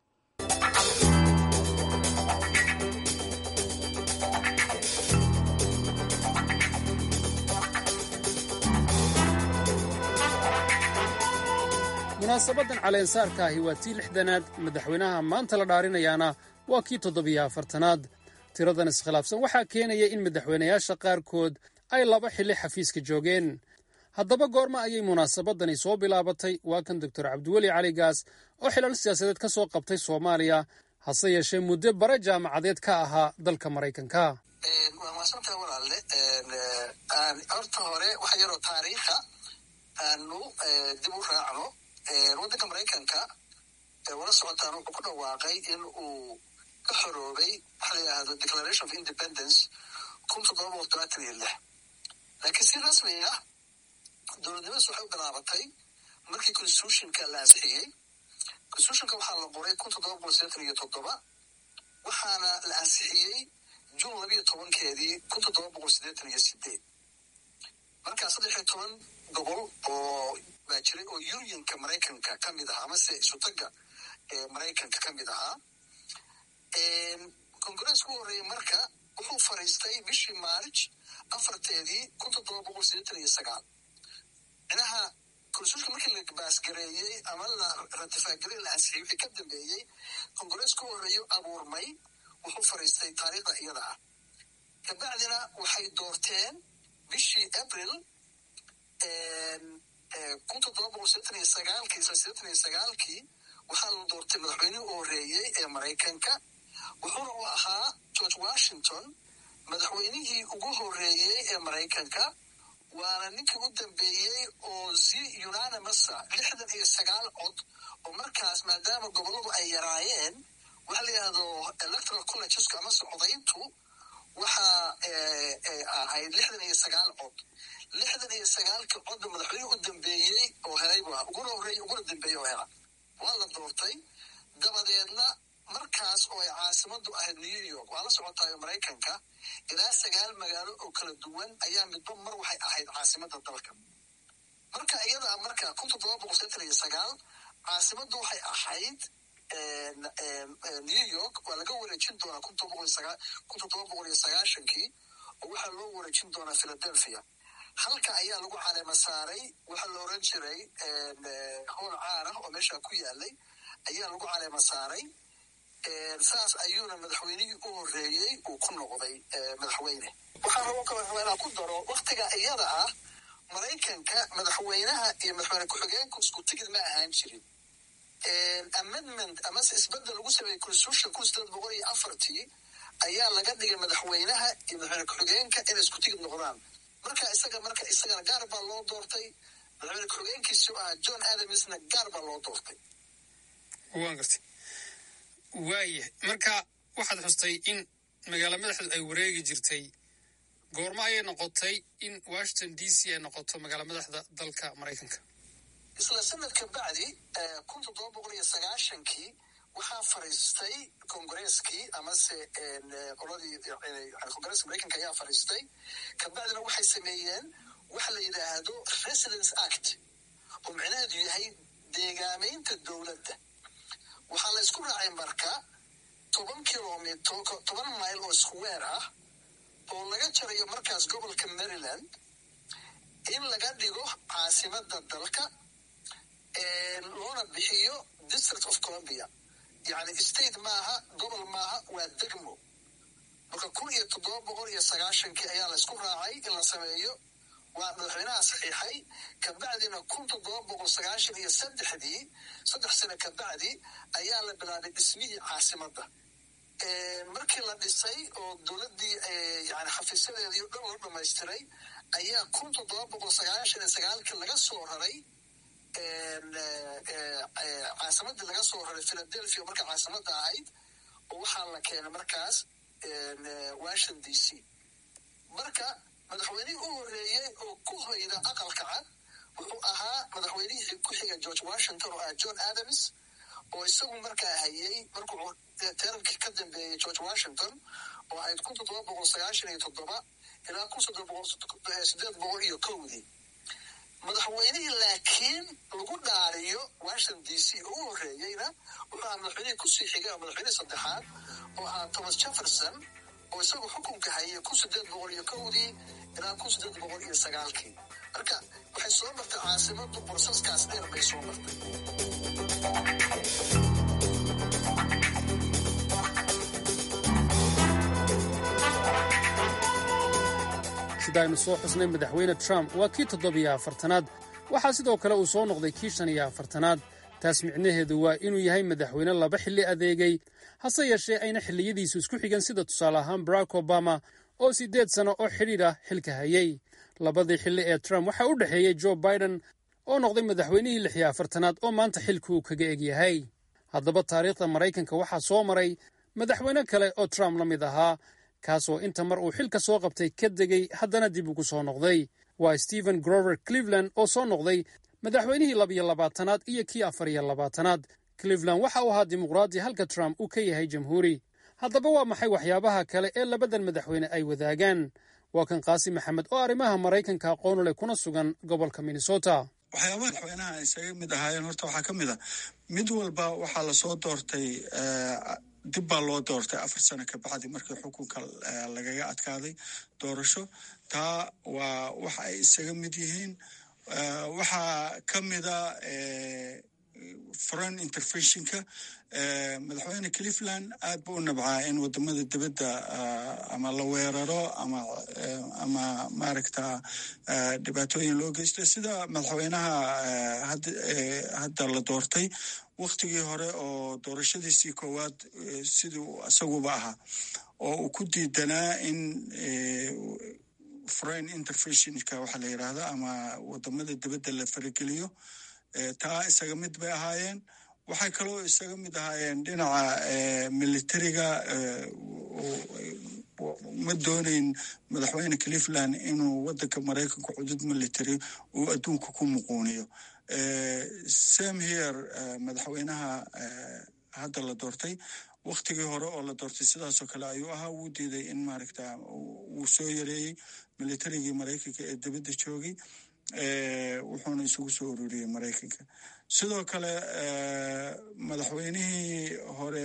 munaasabadan caleensaarka ahi waa tii lixdanaad madaxweynaha maanta la dhaarinayaana waa kii toddobiyo afartanaad tiradan iskhilaafsan waxaa keenaya in madaxweynayaasha qaarkood ay laba xilli xafiiska joogeen haddaba goorma ayay munaasabadani soo bilaabatay waa kan doctor cabdiweli cali gaas oo xilal siyaasadeed ka soo qabtay soomaaliya hase yeeshee muddo bare jaamacadeed ka ahaa dalka maraykanka waa maasanta walaalle horta hore waxa yaroo taariikha aanu dib u raacno waddanka maraykanka wala socotaan wuxuu ku dhawaaqay in uu ka xoroobay waxa la yidhaahdo declaration of independence kun toddoba boqol todobaatan iyo lix laakiin si rasmi ah dowladnimadaas waxay u bilaabatay markii constitutionka la ansixiyey constitutionka waxaa la qoray kun toddoba boqol sideetan iyo toddoba waxaana la ansixiyey juun labiyo tobankeedii kun toddoba boqol sideetan iyo sideed markaa saddex iyo toban gobol oo baa jiray oo unionka maraykanka ka mid ahaa amase isutaga maraykanka ka mid ahaa congress ku horreeyey marka wuxuu fariistay bishii march afarteedii kun toddoba boqol sideetan iyo sagaal micnaha constitutionka markii la baasgareeyey ama la ratifaagarey la ansixiyey wixii ka dambeeyey congress ku horreeyo abuurmay wuxuu fariistay taariikhda iyada ah kabacdina waxay doorteen bishii april kun toddoba boqol sideetan iyo sagaalkii isla sideetan iyo sagaalkii waxaa la doortay madaxweynihii u horreeyey ee maraykanka wuxuuna u ahaa george washington madaxweynihii ugu horreeyey ee maraykanka waana ninkii u dambeeyey oo zi unanimasa lixdan iyo sagaal cod oo markaas maadaama gobolladu ay yaraayeen waxa la yidhahdo electoral collegesku amase codayntu waxaa ahayd lixdan iyo sagaal cod lixdan iyo sagaalkii codba madaxweynihii u dambeeyey oo helay bu ahaa uguna horreeyey uguna dambeeyey oo hela waa la doortay dabadeedna markaas oo ay caasimadu ahayd new york waa la socotaayo maraykanka ilaa sagaal magaalo oo kala duwan ayaa midba mar waxay ahayd caasimada dalka marka iyada marka kun toddoba boqol sideetan iyo sagaal caasimaddu waxay ahayd new york waa laga wareejin doonaa kun toddoba boqol iyo sagaashankii oo waxaa loo wareejin doonaa philadelphia halka ayaa lagu caleema saaray waxaa la oran jiray howl caar ah oo meesha ku yaalay ayaa lagu caleema saaray saas ayuuna madaxweynihii u horreeyey uu ku noqday madaxweyne waxaa rabo kale rabaa inaan ku daro waktiga iyada ah maraykanka madaxweynaha iyo madaxweyne ku-xigeenku isku tigid ma ahaan jirin amendment amase isbedel lagu sameeyey constitution kun sideed boqol iyo afartii ayaa laga dhigay madaxweynaha iyo madaxweyne ku-xigeenka inay isku tigid noqdaan marka isaga marka isagana gaar baa loo doortay madaxweyne ku-xigeenkiisu ahaa john adamsna gaar baa loo doortay waan gartay waaya marka waxaad xustay in magaalo madaxdu ay wareegi jirtay goormo ayay noqotay in washington d c ay noqoto magaalo madaxda dalka maraykanka isla sanadka bacdi kun toddoba boqol iyo sagaashankii waxaa fariistay kongareskii amase qoladii kongareska maraykanka ayaa fariistay kabacdina waxay sameeyeen waxa la yidhaahdo residence act oo micnaheedu yahay deegaameynta dowladda waxaa la isku raacay marka toban kilomitr toban mayl oo square ah oo laga jarayo markaas gobolka maryland in laga dhigo caasimada dalka loona bixiyo district of columbia yani state maaha gobol maaha waa degmo marka kun iyo toddoba boqol iyo sagaashankii ayaa la isku raacay in la sameeyo waa madaxweynaha saxiixay kabacdina kun toddoba boqol sagaashan iyo saddexdii saddex sano kabacdi ayaa la bilaabay dhismihii caasimadda markii la dhisay oo dowladdii yani xafiisyadeedii o dhan loo dhamaystiray ayaa kun toddoba boqol sagaashan iyo sagaalkii laga soo raray caasimadii laga soo raray philadelphia marka caasimadda ahayd oo waxaa la keenay markaas washington d c marka madaxweynihii u horeeyey oo ku hoyda aqalka cad wuxuu ahaa madaxweynihii ku xiga george washington oo ah john adams oo isagu markaa hayay markuu teramkii ka dambeeyey george washington oo ahayd kun toddoba boqol sagaashan iyo toddoba ilaa kun sideed boqol iyo kowdii madaxweynihii laakiin lagu dhaariyo washington d c oo u horeeyeyna wuxuu ahaa madaxweynihii kusii xigay oo madaxweynihii saddexaad oo ahaa thomas jefferson oo isagu xukunka hayay kun sideed boqol iyo kowdii ilaa kun sideed boqol iyo sagaalkii marka waxay soo martay caasimadu borsaskaas dheer bay soo martay sida aynu soo xusnay madaxweyne trump waa kii toddobiyo afartanaad waxaa sidoo kale uu soo noqday kii shan iyo afartanaad taas micnaheedu waa inuu yahay madaxweyne laba xilli adeegay hase yeeshee ayna xilliyadiisu isku xigan sida tusaale ahaan barack obama oo siddeed sano oo xidhiidh ah xilka hayay labadii xilli ee trump waxaa u dhexeeyey joe biden oo noqday madaxweynihii lix iyo afartanaad oo maanta xilka uu kaga egyahay haddaba taariikhda maraykanka waxaa soo maray madaxweyne kale oo trump la mid ahaa kaasoo inta mar uu xilka soo qabtay ka degay haddana dib ugu soo noqday waa stephen grover cleveland oo soo noqday madaxweynihii labiyo labaatanaad iyo kii afar iyo labaatanaad cleveland waxa uu ahaa dimuqraadi halka trump uu ka yahay jamhuuri haddaba waa maxay waxyaabaha kale ee labadan madaxweyne ay wadaagaan waa kan qaasi maxamed oo arrimaha maraykanka aqoonu leh kuna sugan gobolka minnesota waxyaabaha madaxweynaha ay isaga mid ahaayeen horta waxaa ka mid a mid walba waxaa lasoo doortay dib baa loo doortay afar sano kabacdi markii xukunka lagaga adkaaday doorasho taa waa waxa ay isaga mid yihiin waxaa ka mida foreign interventionka madaxweyne cleveland aad buu u nabcaa in wadamada dibadda ama la weeraro ama ama maaragta dhibaatooyin loo geysto sida madaxweynaha hadda la doortay waktigii hore oo doorashadiisii koowaad siduu isaguba ahaa oo uu ku diidanaa in foreign interventionka waxaa la yidhaahda ama wadamada dibadda la farageliyo taa isaga mid bay ahaayeen waxay kaloo isaga mid ahaayeen dhinaca militariga ma doonayn madaxweyne cleveland inuu wadanka maraykanka cudud military uu adduunka ku muquuniyo sam here madaxweynaha hadda la doortay waktigii hore oo la doortay sidaasoo kale ayuu ahaa wuu diiday in maaragta wuu soo yareeyey militarigii maraykanka ee dibadda joogay wuxuuna isugu soo ururiyey maraykanka sidoo kale madaxweynihii hore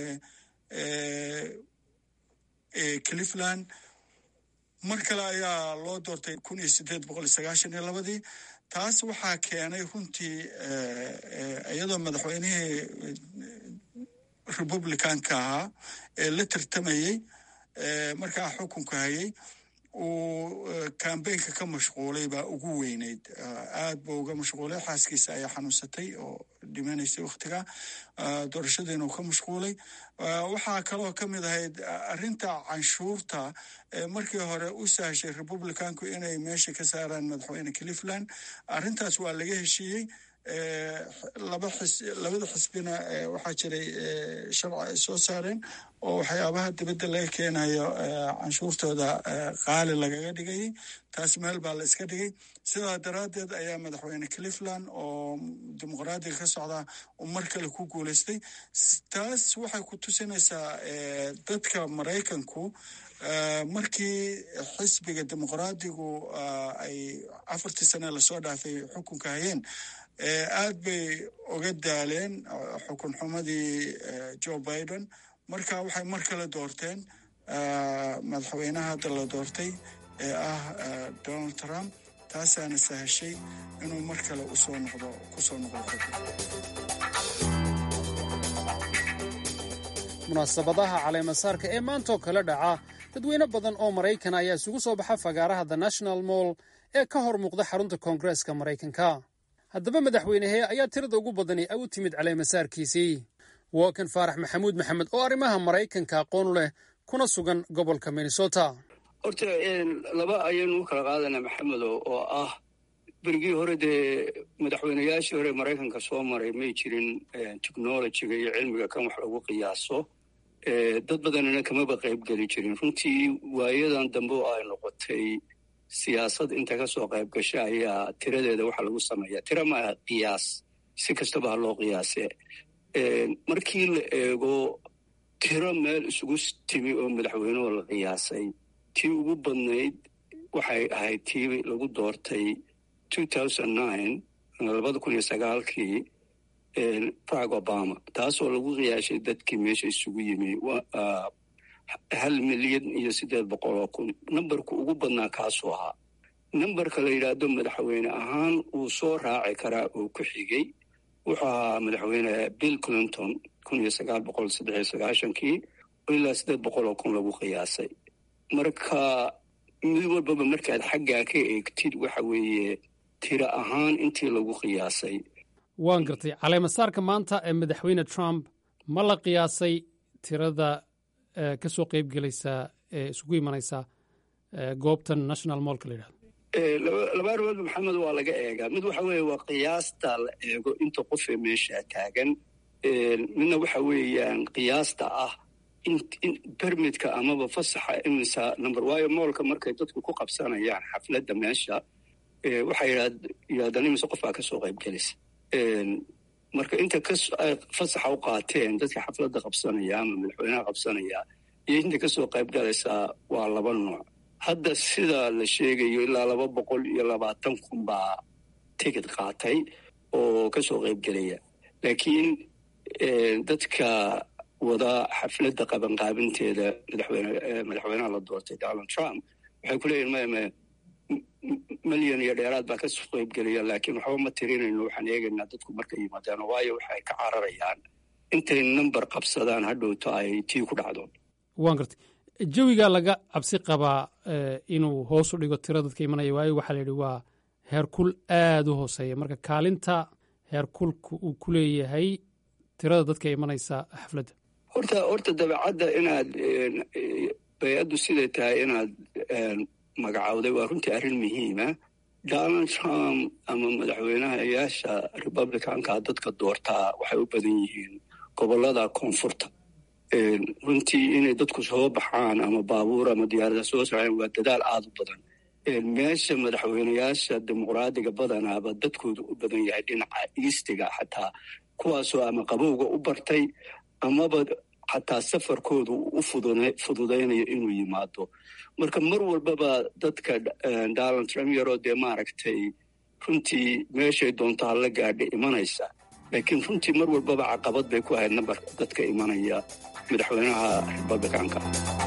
ee cleveland mar kale ayaa loo doortay kun iyo sideed boqol iyo sagaashan iyo labadii taas waxaa keenay runtii iyadoo madaxweynihii republicanka ahaa ee la tartamayey markaa xukunka hayay uu kambeynka ka mashquulay baa ugu weyneyd aad buu uga mashquulay xaaskiisa ayaa xanuunsatay oo dhimanaysay wakhtiga doorashadiina uu ka mashquulay waxaa kaloo ka mid ahayd arrinta canshuurta markii hore u sahashay republicanku inay meesha ka saaraan madaxweyne cleveland arrintaas waa laga heshiiyey laba xis labada xisbina waxaa jiray sharci ay soo saareen oo waxyaabaha dibadda laga keenayo canshuurtooda qaali lagaga dhigayay taas meel baa la iska dhigay sidaa daraaddeed ayaa madaxweyne cleveland oo dimuqraadiga ka socda uu mar kale ku guuleystay taas waxay ku tusinaysaa dadka maraykanku markii xisbiga dimuqraadigu ay afartii sane lasoo dhaafay xukunka hayeen aad bay uga daaleen xukun xumadii joe biden marka waxay mar kale doorteen madaxweynaha hadda la doortay ee ah donald trump taasaana sahashay inuu mar kale usoo noqdo kusoo noqdo munaasabadaha caleemasaarka ee maantaoo kale dhaca dadweyne badan oo maraykan ayaa isugu soo baxa fagaaraha the national moll ee ka hor muuqda xarunta koongareeska maraykanka haddaba madaxweynehee ayaa tirada ugu badani u timid caleemasaarkiisii waa kan faarax maxamuud maxamed oo arrimaha maraykanka aqoon leh kuna sugan gobolka minnesota horta laba ayaynu u kala qaadanaa maxamedo oo ah berigii hore dee madaxweynayaashii hore maraykanka soo maray may jirin technologiga iyo cilmiga kan wax lagu qiyaaso dad badanina kamaba qayb geli jirin runtii waayadan dambe oo ay noqotay siyaasad inta ka soo qayb gasha ayaa tiradeeda waxa lagu sameeyaa tira maaha qiyaas si kastaba ha loo qiyaase markii la eego tiro meel isugu timi oo madaxweynuhu la qiyaasay tii ugu badnayd waxay ahayd tii lagu doortay labada kun iyo sagaalkii barack obama taasoo lagu qiyaashay dadkii meesha isugu yimi hal milyan iyo siddeed boqol oo kun nambarku ugu badnaa kaasuu ahaa nambarka la yidhaahdo madaxweyne ahaan uu soo raaci karaa oo ku xigay wuxuu ahaa madaxweyne bill clinton kun iyo sagaal boqol saddex iyo sagaashankii oo ilaa siddeed boqol oo kun lagu qiyaasay marka mid walbaba markaad xaggaa ka eegtid waxa weeye tiro ahaan intii lagu qiyaasay waan gartay caleemasaarka maanta ee madaxweyne trump ma la qiyaasay tirada ka soo qayb gelaysa ee isugu imanaysa goobtan national mollka la yidhahdo laba arrimoodba maxamed waa laga eegaa mid waxa weeye waa qiyaasta la eego inta qofee meesha taagan midna waxa weeyaan qiyaasta ah bermidka amaba fasaxa imisa number waayo moolka markay dadku ku qabsanayaan xafladda meesha waxay yidhahdaan imise qof baa ka soo qayb gelisa marka inta ay fasaxa u qaateen dadka xafladda qabsanaya ama madaxweynaha qabsanaya iyo inta kasoo qayb galaysaa waa laba nooc hadda sida la sheegayo ilaa laba boqol iyo labaatan kun baa tigid qaatay oo kasoo qayb gelaya laakiin dadka wada xafladda qabanqaabinteeda madaxweynaha la doortay donald trump waxay ku leeyihin maya milyan iyo dheeraad baa kasoo qayb gelaya laakiin waxba ma tirinayno waxaan eegaynaa dadku markay yimaadaan waayo waxay ka cararayaan intay number qabsadaan hadhowto ay tii ku dhacdo waan gartay jawigaa laga cabsi qabaa inuu hoos u dhigo tiro dadka imanaya waayo waxaa la yidhi waa heerkul aada u hooseeya marka kaalinta heerkulka uu ku leeyahay tirada dadka imanaysa xafladda horta horta dabeecadda inaad bay-addu siday tahay inaad magacowday waa runtii arrin muhiima donald trump ama madaxweynahayaasha republicanka dadka doortaa waxay u badan yihiin gobollada koonfurta runtii inay dadku soo baxaan ama baabuur ama diyaarada soo soceen waa dadaal aada u badan meesha madaxweynayaasha dimuqraadiga badanaaba dadkoodu u badan yahay dhinaca iistiga xataa kuwaasoo ama qabowga u bartay amaba xataa safarkoodu u fududaynayo inuu yimaado marka mar walbaba dadka donald trump yaroo dee maaragtay runtii meeshay doonto hala gaadha imanaysa laakiin runtii mar walbaba caqabad bay ku ahayd nambarka dadka imanaya madaxweynaha republicanka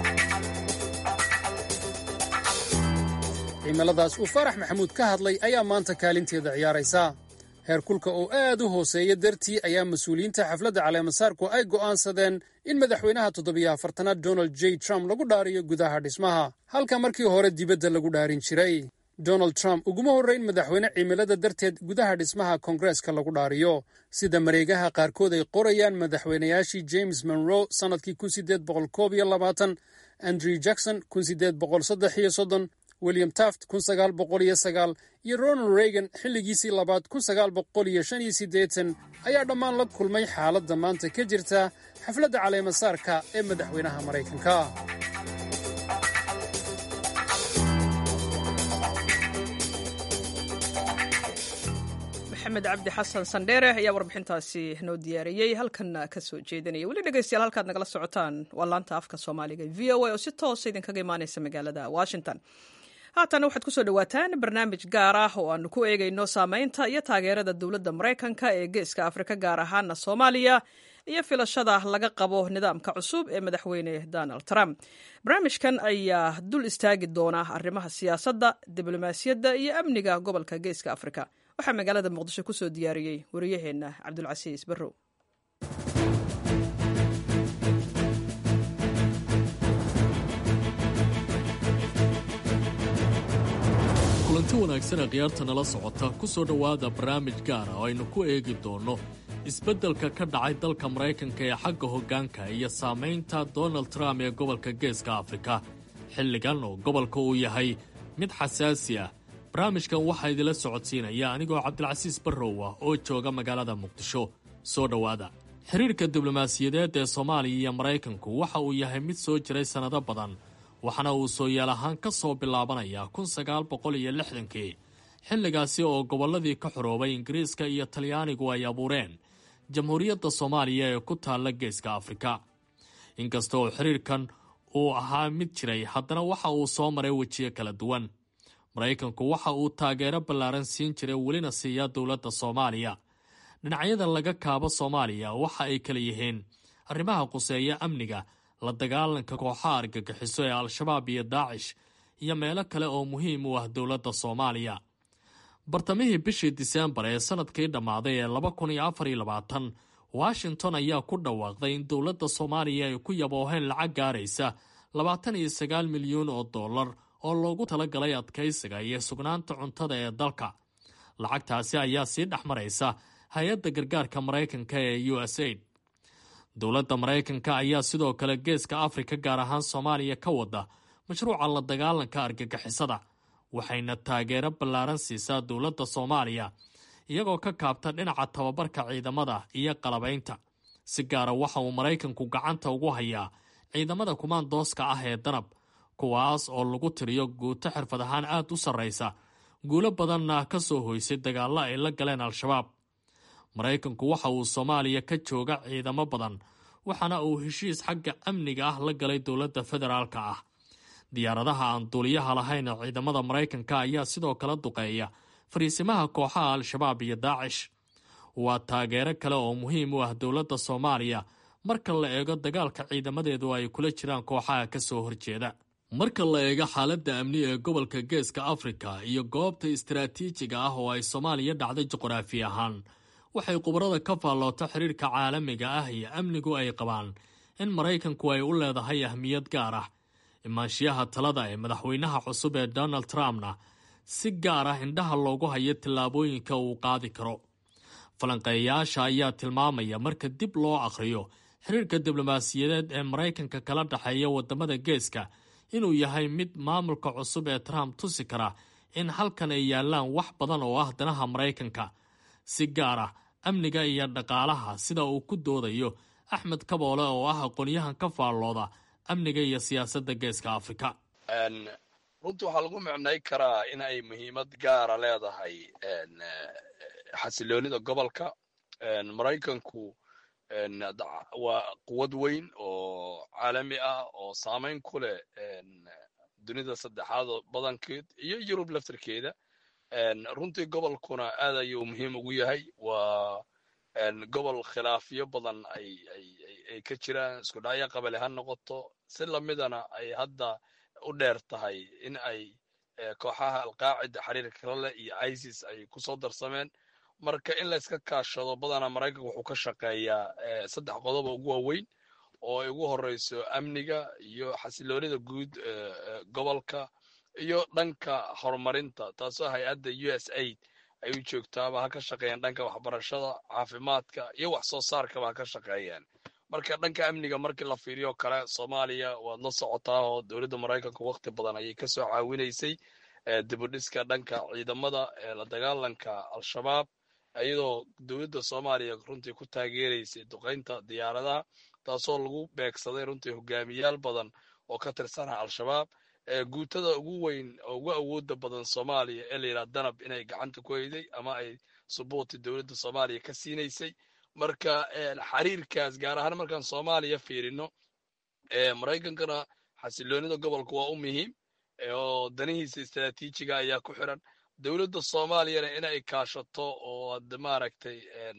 cimiladaas uu faarax maxamuud ka hadlay ayaa maanta kaalinteeda ciyaaraysa heerkulka oo aad u hooseeya dartii ayaa mas-uuliyiinta xafladda caleemasaarku ay go'aansadeen in madaxweynaha toddobiyo afartanaad donald j trump lagu dhaariyo gudaha dhismaha halka markii hore dibadda lagu dhaarin jiray donald trump uguma horrayn madaxweyne cimilada darteed gudaha dhismaha koongareeska lagu dhaariyo sida mareegaha qaarkood ay qorayaan madaxweynayaashii james monroe sannadkii kun sideed boqol koob iyo labaatan andrew jackson kun sideed boqol saddex iyo soddon william taft kun sagaal boqol iyo sagaal iyo ronald reagan xilligiisii labaad kun sagaal boqol iyo shan iyo siddeetan ayaa dhammaan la kulmay xaaladda maanta ka jirta xafladda caleemasaarka ee madaxweynaha maraykanka maxamed cabdi xasan sandheere ayaa warbixintaasi noo diyaariyey halkanna ka soo jeedinaya weli dhegeystayaal halkaad nagala socotaan waa laanta afka soomaaliga v o a oo si toosa idinkaga imaaneysa magaalada washington haatan waxaad kusoo dhawaataan barnaamij gaar ah oo aanu ku eegayno saameynta iyo taageerada dowladda maraykanka ee geeska afrika gaar ahaana soomaaliya iyo filashada laga qabo nidaamka cusub ee madaxweyne donald trump barnaamijkan ayaa dul istaagi doona arrimaha siyaasadda diblomaasiyadda iyo amniga gobolka geeska afrika waxaa magaalada muqdisho kusoo diyaariyey wariyaheenna cabdulcasiis barrow kulanti wanaagsanee khiyaarta nala socota ku soo dhowaada barnaamij gaara oo aynu ku eegi doonno isbeddelka ka dhacay dalka maraykanka ee xagga hoggaanka iyo saamaynta donald trump ee gobolka geeska afrika xilligan oo gobolka uu yahay mid xasaasi ah barnaamijkan waxaa idinla socodsiinaya anigoo cabdilcasiis barrow ah oo jooga magaalada muqdisho soo dhowaada xiriirka diblomaasiyadeed ee soomaaliya iyo maraykanku waxa uu yahay mid soo jiray sannado badan waxaana uu soo yaal ahaan ka soo bilaabanayaa kun sagaal boqol iyo lixdankii xilligaasi oo gobolladii ka xoroobay ingiriiska iyo talyaanigu ay abuureen jamhuuriyadda soomaaliya ee ku taalla geeska afrika inkasta oo xiriirkan uu ahaa mid jiray haddana waxa uu soo maray wejiyo kala duwan maraykanku waxa uu taageero ballaaran siin jiray welina siiya dowladda soomaaliya dhinacyada laga kaabo soomaaliya waxa ay kala yihiin arrimaha quseeya amniga la dagaalanka kooxaha argagixiso ee al-shabaab iyo daacish iyo meelo kale oo muhiim u ah dowladda soomaaliya bartamihii bishii diseembar ee sanadkii dhammaaday ee laba kun iyo afar iyo labaatan washington ayaa ku dhawaaqday in dowladda soomaaliya ay ku yabooheen lacag gaaraysa labaatan iyo sagaal milyuun oo dollar oo loogu talagalay adkaysiga iyo sugnaanta cuntada ee dalka lacagtaasi ayaa sii dhex maraysa hay-adda gargaarka maraykanka ee u s aid dowladda maraykanka ayaa sidoo kale geeska afrika gaar ahaan soomaaliya ka wada mashruuca la dagaalanka argagixisada waxayna taageero ballaaran siisaa dowladda soomaaliya iyagoo ka kaabta dhinaca tababarka ciidamada iyo qalabaynta si gaara waxa uu maraykanku gacanta ugu hayaa ciidamada kumaandooska ah ee danab kuwaas oo lagu tiriyo guuto xirfad ahaan aad u sarraysa guulo badanna ka soo hoysay dagaallo ay la galeen al-shabaab maraykanku waxa uu soomaaliya ka jooga ciidamo badan waxaana uu heshiis xagga amniga ah la galay dowladda federaalka ah diyaaradaha aan duuliyaha lahayn ee ciidamada maraykanka ayaa sidoo kale duqeeya fariisimaha kooxaha al-shabaab iyo daacish waa taageero kale oo muhiim u ah dowladda soomaaliya marka la eego dagaalka ciidamadeedu ay kula jiraan kooxaha ka soo horjeeda marka la eego xaaladda amni ee gobolka geeska afrika iyo goobta istaraatiijiga ah oo ay soomaaliya dhacday juqraafi ahaan waxay khubarada ka faalloota xiriirka caalamiga ah iyo amnigu ay qabaan in maraykanku ay u leedahay ahmiyad gaar ah imaanshiyaha talada ee madaxweynaha cusub ee donald trumpna si gaar ah indhaha loogu hayo tillaabooyinka uu qaadi karo falanqeeyayaasha ayaa tilmaamaya marka dib loo akhriyo xiriirka diblomaasiyadeed ee maraykanka kala dhexeeya wadamada geeska inuu yahay mid maamulka cusub ee trump tusi kara in halkan ay yaalaan wax badan oo ah danaha maraykanka si gaar ah amniga iyo dhaqaalaha sida uu ku doodayo axmed kaboole oo ah aqoonyahan ka faallooda amniga iyo siyaasadda geeska afrika runtii waxaa lagu micnay karaa in ay muhiimad gaara leedahay xasiloonida gobolka maraykanku waa quwad weyn oo caalami ah oo saamayn ku leh dunida saddexaad badankeed iyo yurub laftarkeeda runtii gobolkuna aad ayuu muhiim ugu yahay waa gobol khilaafyo badan ay ka jiraan isku dhacyo qabali ha noqoto si lamidana ay hadda u dheer tahay in ay kooxaha alqaacida xiriirka kala leh iyo isis ay kusoo darsameen marka in layska kaashado badana maraykanka wuxuu ka shaqeeyaa saddex qodob oo ugu waaweyn oo ay ugu horeyso amniga iyo xasiloonida guud gobolka iyo dhanka horumarinta taasoo hay-adda u s aid ay u joogtaaba ha ka shaqeeyaan dhanka waxbarashada caafimaadka iyo wax soo saarkaba ha ka shaqeeyaan marka dhanka amniga markii la fiiriyo kale soomaaliya waad la socotaa oo dowladda maraykanka wakti badan ayay kasoo caawinaysay dibudhiska dhanka ciidamada la dagaalanka al-shabaab iyadoo dowladda soomaaliya runtii ku taageeraysay duqeynta diyaaradaha taasoo lagu beegsaday runtii hogaamiyaal badan oo ka tirsana al-shabaab guutada ugu weyn oo ugu awooda badan soomaaliya ee layidhaha danab inay gacanta ku hayday ama ay subuuti dowladda soomaaliya ka siinaysay marka xiriirkaas gaar ahaan markaan soomaaliya fiirino maraykankana xasiloonida gobolka waa u muhiim oo danihiisa istaraatiijiga ayaa ku xiran dowladda soomaaliyana in ay kaashato oo ad maaragtay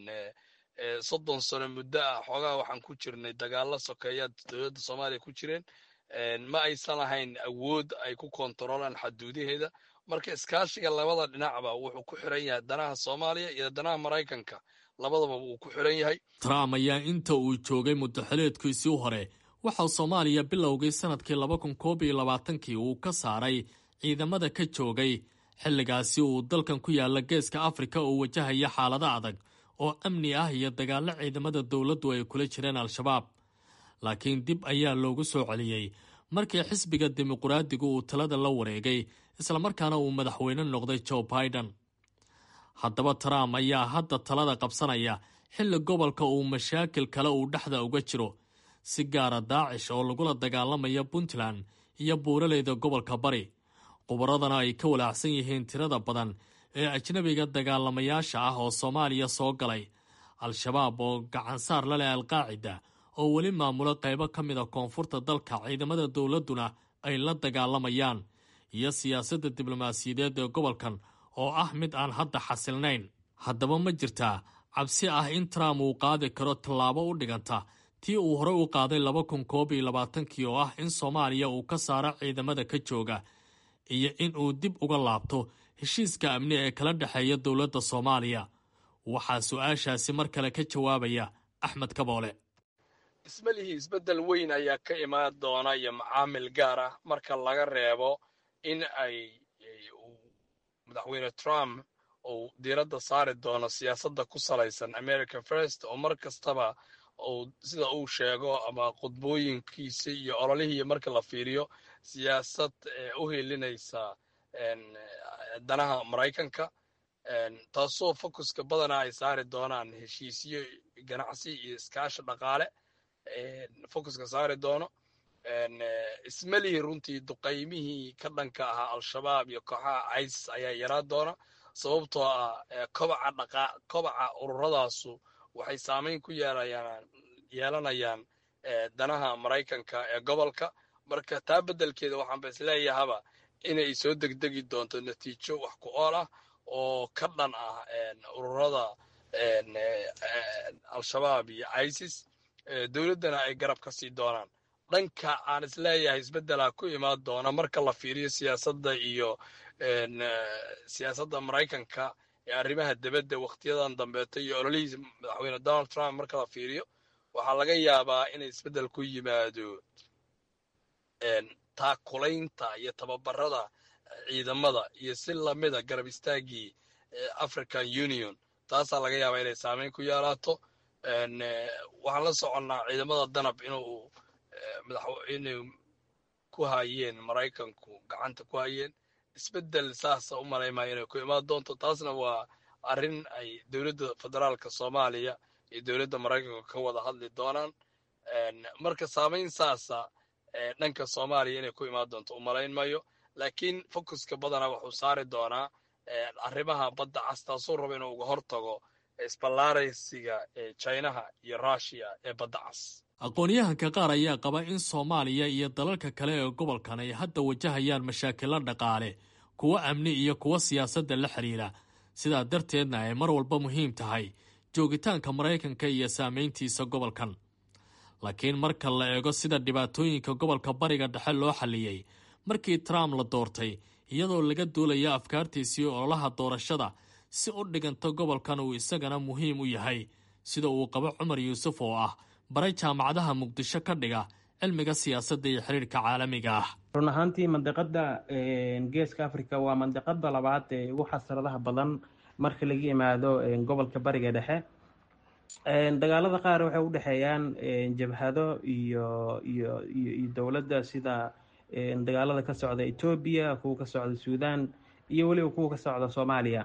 soddon sano muddo ah xoogaa waxaan ku jirnay dagaalo sokeeya dowladda soomaaliya ku jireen ma aysan lahayn awood ay ku kontaroolaan xaduudaheeda marka iskaashiga labada dhinacba wuxuu ku xiran yahay danaha soomaaliya iyo danaha maraykanka labadaba wuu ku xiran yahay trump ayaa inta uu joogay muddaxileedkiisii hore waxaa soomaaliya bilowgii sannadkii laba kun koob iyo labaatankii uu ka saaray ciidamada ka joogay xilligaasi uu dalkan ku yaalla geeska afrika oo wajahaya xaalado adag oo amni ah iyo dagaallo ciidamada dowladdu ay kula jireen al-shabaab laakiin dib ayaa loogu soo celiyey markii xisbiga dimuqraadigu uu talada la wareegay islamarkaana uu madaxweyne noqday joe biden haddaba trump ayaa hadda talada qabsanaya xilli gobolka uu mashaakil kale uu dhexda uga jiro si gaara daacish oo lagula dagaalamaya puntland iyo buuraleyda gobolka bari khubaradana ay ka walaacsan yihiin tirada badan ee ajnabiga dagaalamayaasha ah oo soomaaliya soo galay al-shabaab oo gacansaar la leh alqaacida oo weli maamulo qaybo ka mid a koonfurta dalka ciidamada dowladduna ay la dagaalamayaan iyo siyaasadda diblomaasiyadeed ee gobolkan oo ah mid aan hadda xasilnayn haddaba ma jirtaa cabsi ah in trump uu qaadi karo tallaabo u dhiganta tii uu horey u qaaday laba kun koob iyo labaatankii oo ah in soomaaliya uu ka saaro ciidamada ka jooga iyo in uu dib uga laabto heshiiska amni ee kala dhexeeya dowladda soomaaliya waxaa su-aashaasi mar kale ka jawaabaya axmed kaboole ismalihii isbeddel weyn ayaa ka imaan doona iyo macaamil gaar ah marka laga reebo in ay madaxweyne trump uu diiradda saari doono siyaasadda ku salaysan america first oo mar kastaba uu sida uu sheego ama khudbooyinkiisa iyo ololihii marka la fiiriyo siyaasad u helinaysa danaha maraykanka taasoo focuska badana ay saari doonaan heshiisyo ganacsi iyo iskaashi dhaqaale focuska saari doono ismalihii runtii duqaymihii ka dhanka ahaa al-shabaab iyo kooxaha isis ayaa yaraa doona sababtoo ah kobaca dhaqa kobaca ururadaasu waxay saameyn ku yeelayaan yeelanayaan danaha maraykanka ee gobolka marka taa beddelkeeda waxaanba isleeyahaba inay soo degdegi doonto natiijo wax ku ool ah oo ka dhan ah ururada al-shabaab iyo isis dowladdana ay garab ka sii doonaan dhanka aan isleeyahay isbeddelaa ku imaan doona marka la fiiriyo siyaasadda iyo siyaasadda maraykanka ee arrimaha debadda wakhtiyadan dambeeto iyo ololihiisa madaxweyne donald trump marka la fiiriyo waxaa laga yaabaa inay isbeddel ku yimaado taakulaynta iyo tababarada ciidamada iyo si lamida garab istaaggii african union taasaa laga yaabaa inay saameyn ku yeelaato waxaan la soconnaa ciidamada danab inuu inay ku hayeen maraykanku gacanta ku hayeen isbeddel saasa u malaymaya inay ku imaan doonto taasna waa arrin ay dowladda federaalka soomaaliya iyo dowladda maraykanka ka wada hadli doonaan marka saamayn saasa dhanka soomaaliya inay ku imaan doonto u malayn mayo laakiin focuska badana wuxuu saari doonaa arrimaha badda cas taasuu raba inuu uga hortago isballaaraysiga ee jinaha iyo russiya ee badda cas aqoon-yahanka qaar ayaa qaba in soomaaliya iyo dalalka kale ee gobolkan ay hadda wajahayaan mashaakilo dhaqaale kuwo amni iyo kuwo siyaasadda la xidhiira sidaa darteedna ay mar walba muhiim tahay joogitaanka maraykanka iyo saamayntiisa gobolkan laakiin marka la eego sida dhibaatooyinka gobolka bariga dhexe loo xalliyey markii trump la doortay iyadoo laga duulaya afkaartiisii ololaha doorashada si u dhiganta gobolkan uu isagana muhiim u yahay sida uu qabo cumar yuusuf oo ah baray jaamacadaha muqdisho ka dhiga cilmiga siyaasadda iyo xiriirka caalamiga ah run ahaantii mandiqada geeska africa waa mandiqada labaad ee ugu xasaradaha badan marka laga yimaado gobolka bariga dhexe dagaalada qaar waxay u dhexeeyaan jabhado iyo iyo iyo dowladda sida dagaalada ka socda etoobiya kuwa ka socda suudan iyo weliba kuwa ka socda soomaaliya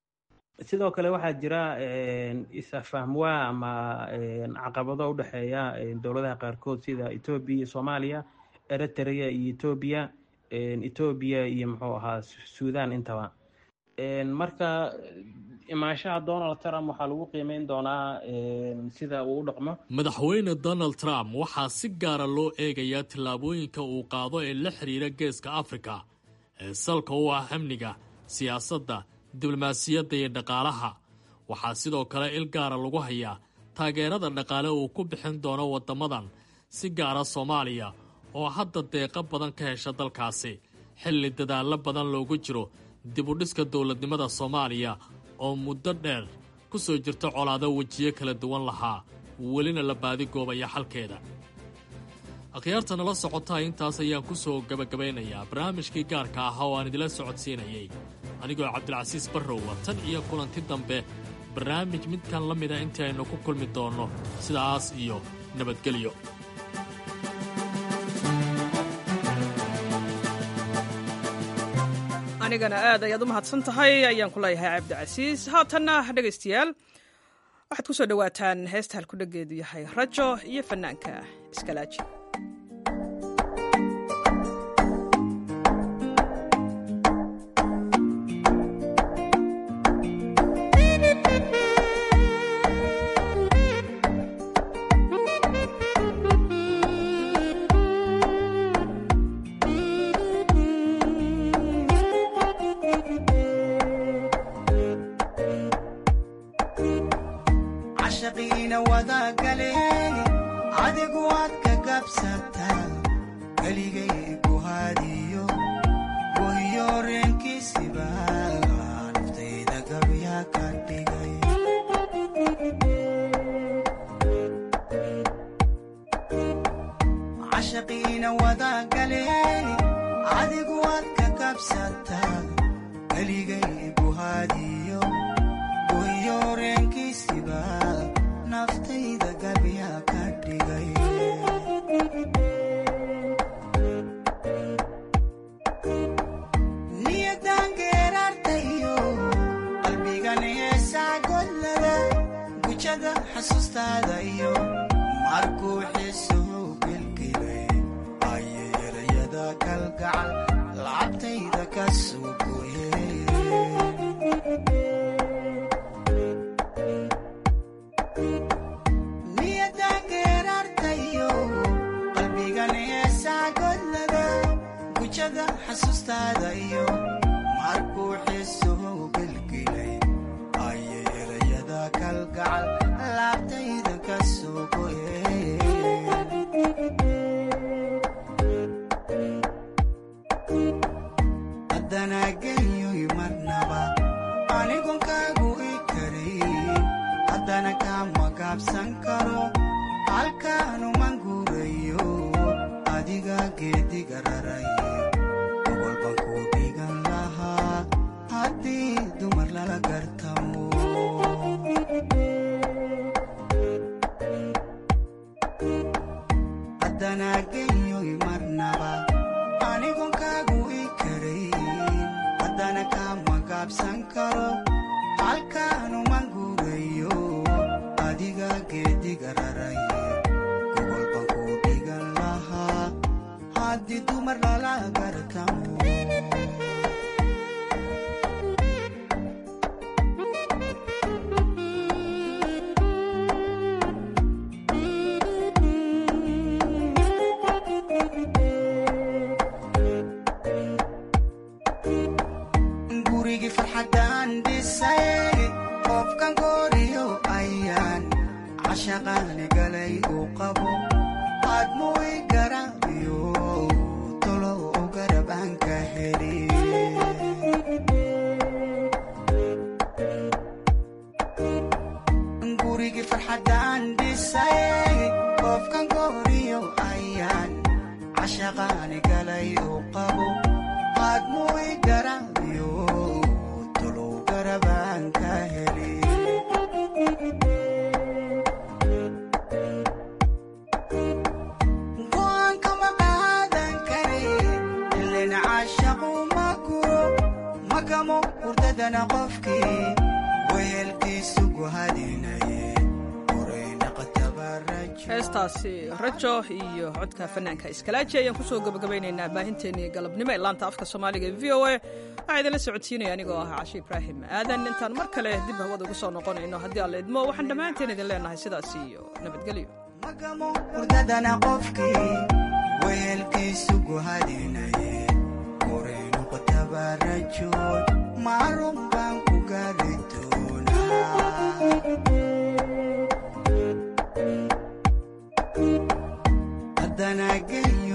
sidoo kale waxaa jira is-afahmwaa ama caqabado u dhexeeya dowladaha qaarkood sida etoobiya iyo soomaaliya eritrea iyo etoobiya etoobiya iyo muxuu ahaa suudan intaba marka imaanshaha donald trump waxaa lagu qiimeyn doonaa sida uu u dhaqmo madaxweyne donald trump waxaa si gaara loo eegayaa tallaabooyinka uu qaado ee la xiriira geeska afrika ee salka u ah amniga siyaasadda diblomaasiyadda iyo dhaqaalaha waxaa sidoo kale il gaara lagu hayaa taageerada dhaqaale uu ku bixin doono waddamadan si gaara soomaaliya oo hadda deeqo badan ka hesha dalkaasi xilli dadaallo badan loogu jiro dibudhiska dowladnimada soomaaliya oo muddo dheer ku soo jirta colaado wejiyo kala duwan lahaa welina la baadigoobaya xalkeeda akhyaarta nala socotaa intaas ayaan ku soo gebagabaynayaa barnaamijkii gaarka ahaa oo aan idila socodsiinayay anigoo cabdilcasiis barrowa tan iyo kulanti dambe barnaamij midkan la mida intii aynu ku kulmi doonno sidaas iyo nabadgelyo anigana aad ayaad u mahadsan tahay ayaan ku leeyahay cabdicasiis haatanna dhegaystayaal waxaad ku soo dhowaataan heesta halkudhageedu yahay rajo iyo fannaanka iskalaaji cashaqiina wadagaleen adigu waad ka gabsataa keligay guhaadiyo gohiyo reenkiisiba naftayda gabya ka dhigay cashaqiina wadagaleen adigu waad ka gabsataa keligay guhaadiyo gohiyo reenkiisiba naftayda gabya ka dhigay niyadan geerartayo qalbigan heesaa godlada gujada xasuustaada iyo markuu xiisuhu gelgelay ayay erayada kalgacal lacabtayda ka soo gooyeen niyadan geerartayo qalbigan heesaa godlada gujada xasuustaada iyo markuu xiisuhu gelgelay ayay erayada kalgacal laabtayda ka soo goyeen haddana genyoy marnaba anigon kaagu i karin haddana kama gaabsan karo halkaanuman guurayo adiga geediga raray ogolban ku dhigan lahaa haddii dumar lala gartamo haddana genyoy marnaba anigon kaagu i karayn haddana kama gaabsan karo halkaanuman guurayo adiga geediga raray gogolban ku dhigan lahaa haddii dumar lala gartamo gurigii farxaddaan dhisay qofkan gooriyo ayaan cashaqaani galay uu qabo aadmu i garaabiyo tolo u garab aan ka heli gurigii farxaddaan dhisay qofkan gooriyo ayaan cashaqaani galay uu qabo aadmu i garaabiyo tolo garab aan ka heli go'aankama qaadan kare ilen caashaqu ma guro magamo hurdadana qofkii wehelkiisu guhadinaye heestaasi rajo iyo codka fanaanka iskalaaji ayaan kusoo gabagabaynaynaa baahinteennii galabnimo ee laanta afka soomaaliga v o a waxaa idinla socodsiinaya anigoo ah cashi ibraahim aadan intaan mar kale dib hawada ugu soo noqonayno haddii alla idmo waxaan dhammaanteen idin leenahay sidaas iyo nabadgelyo hurdadana qofkii wehelkiisu guhadinaye korey noqota haddaba rajood maarun baan ku gaari doonaa haddana gey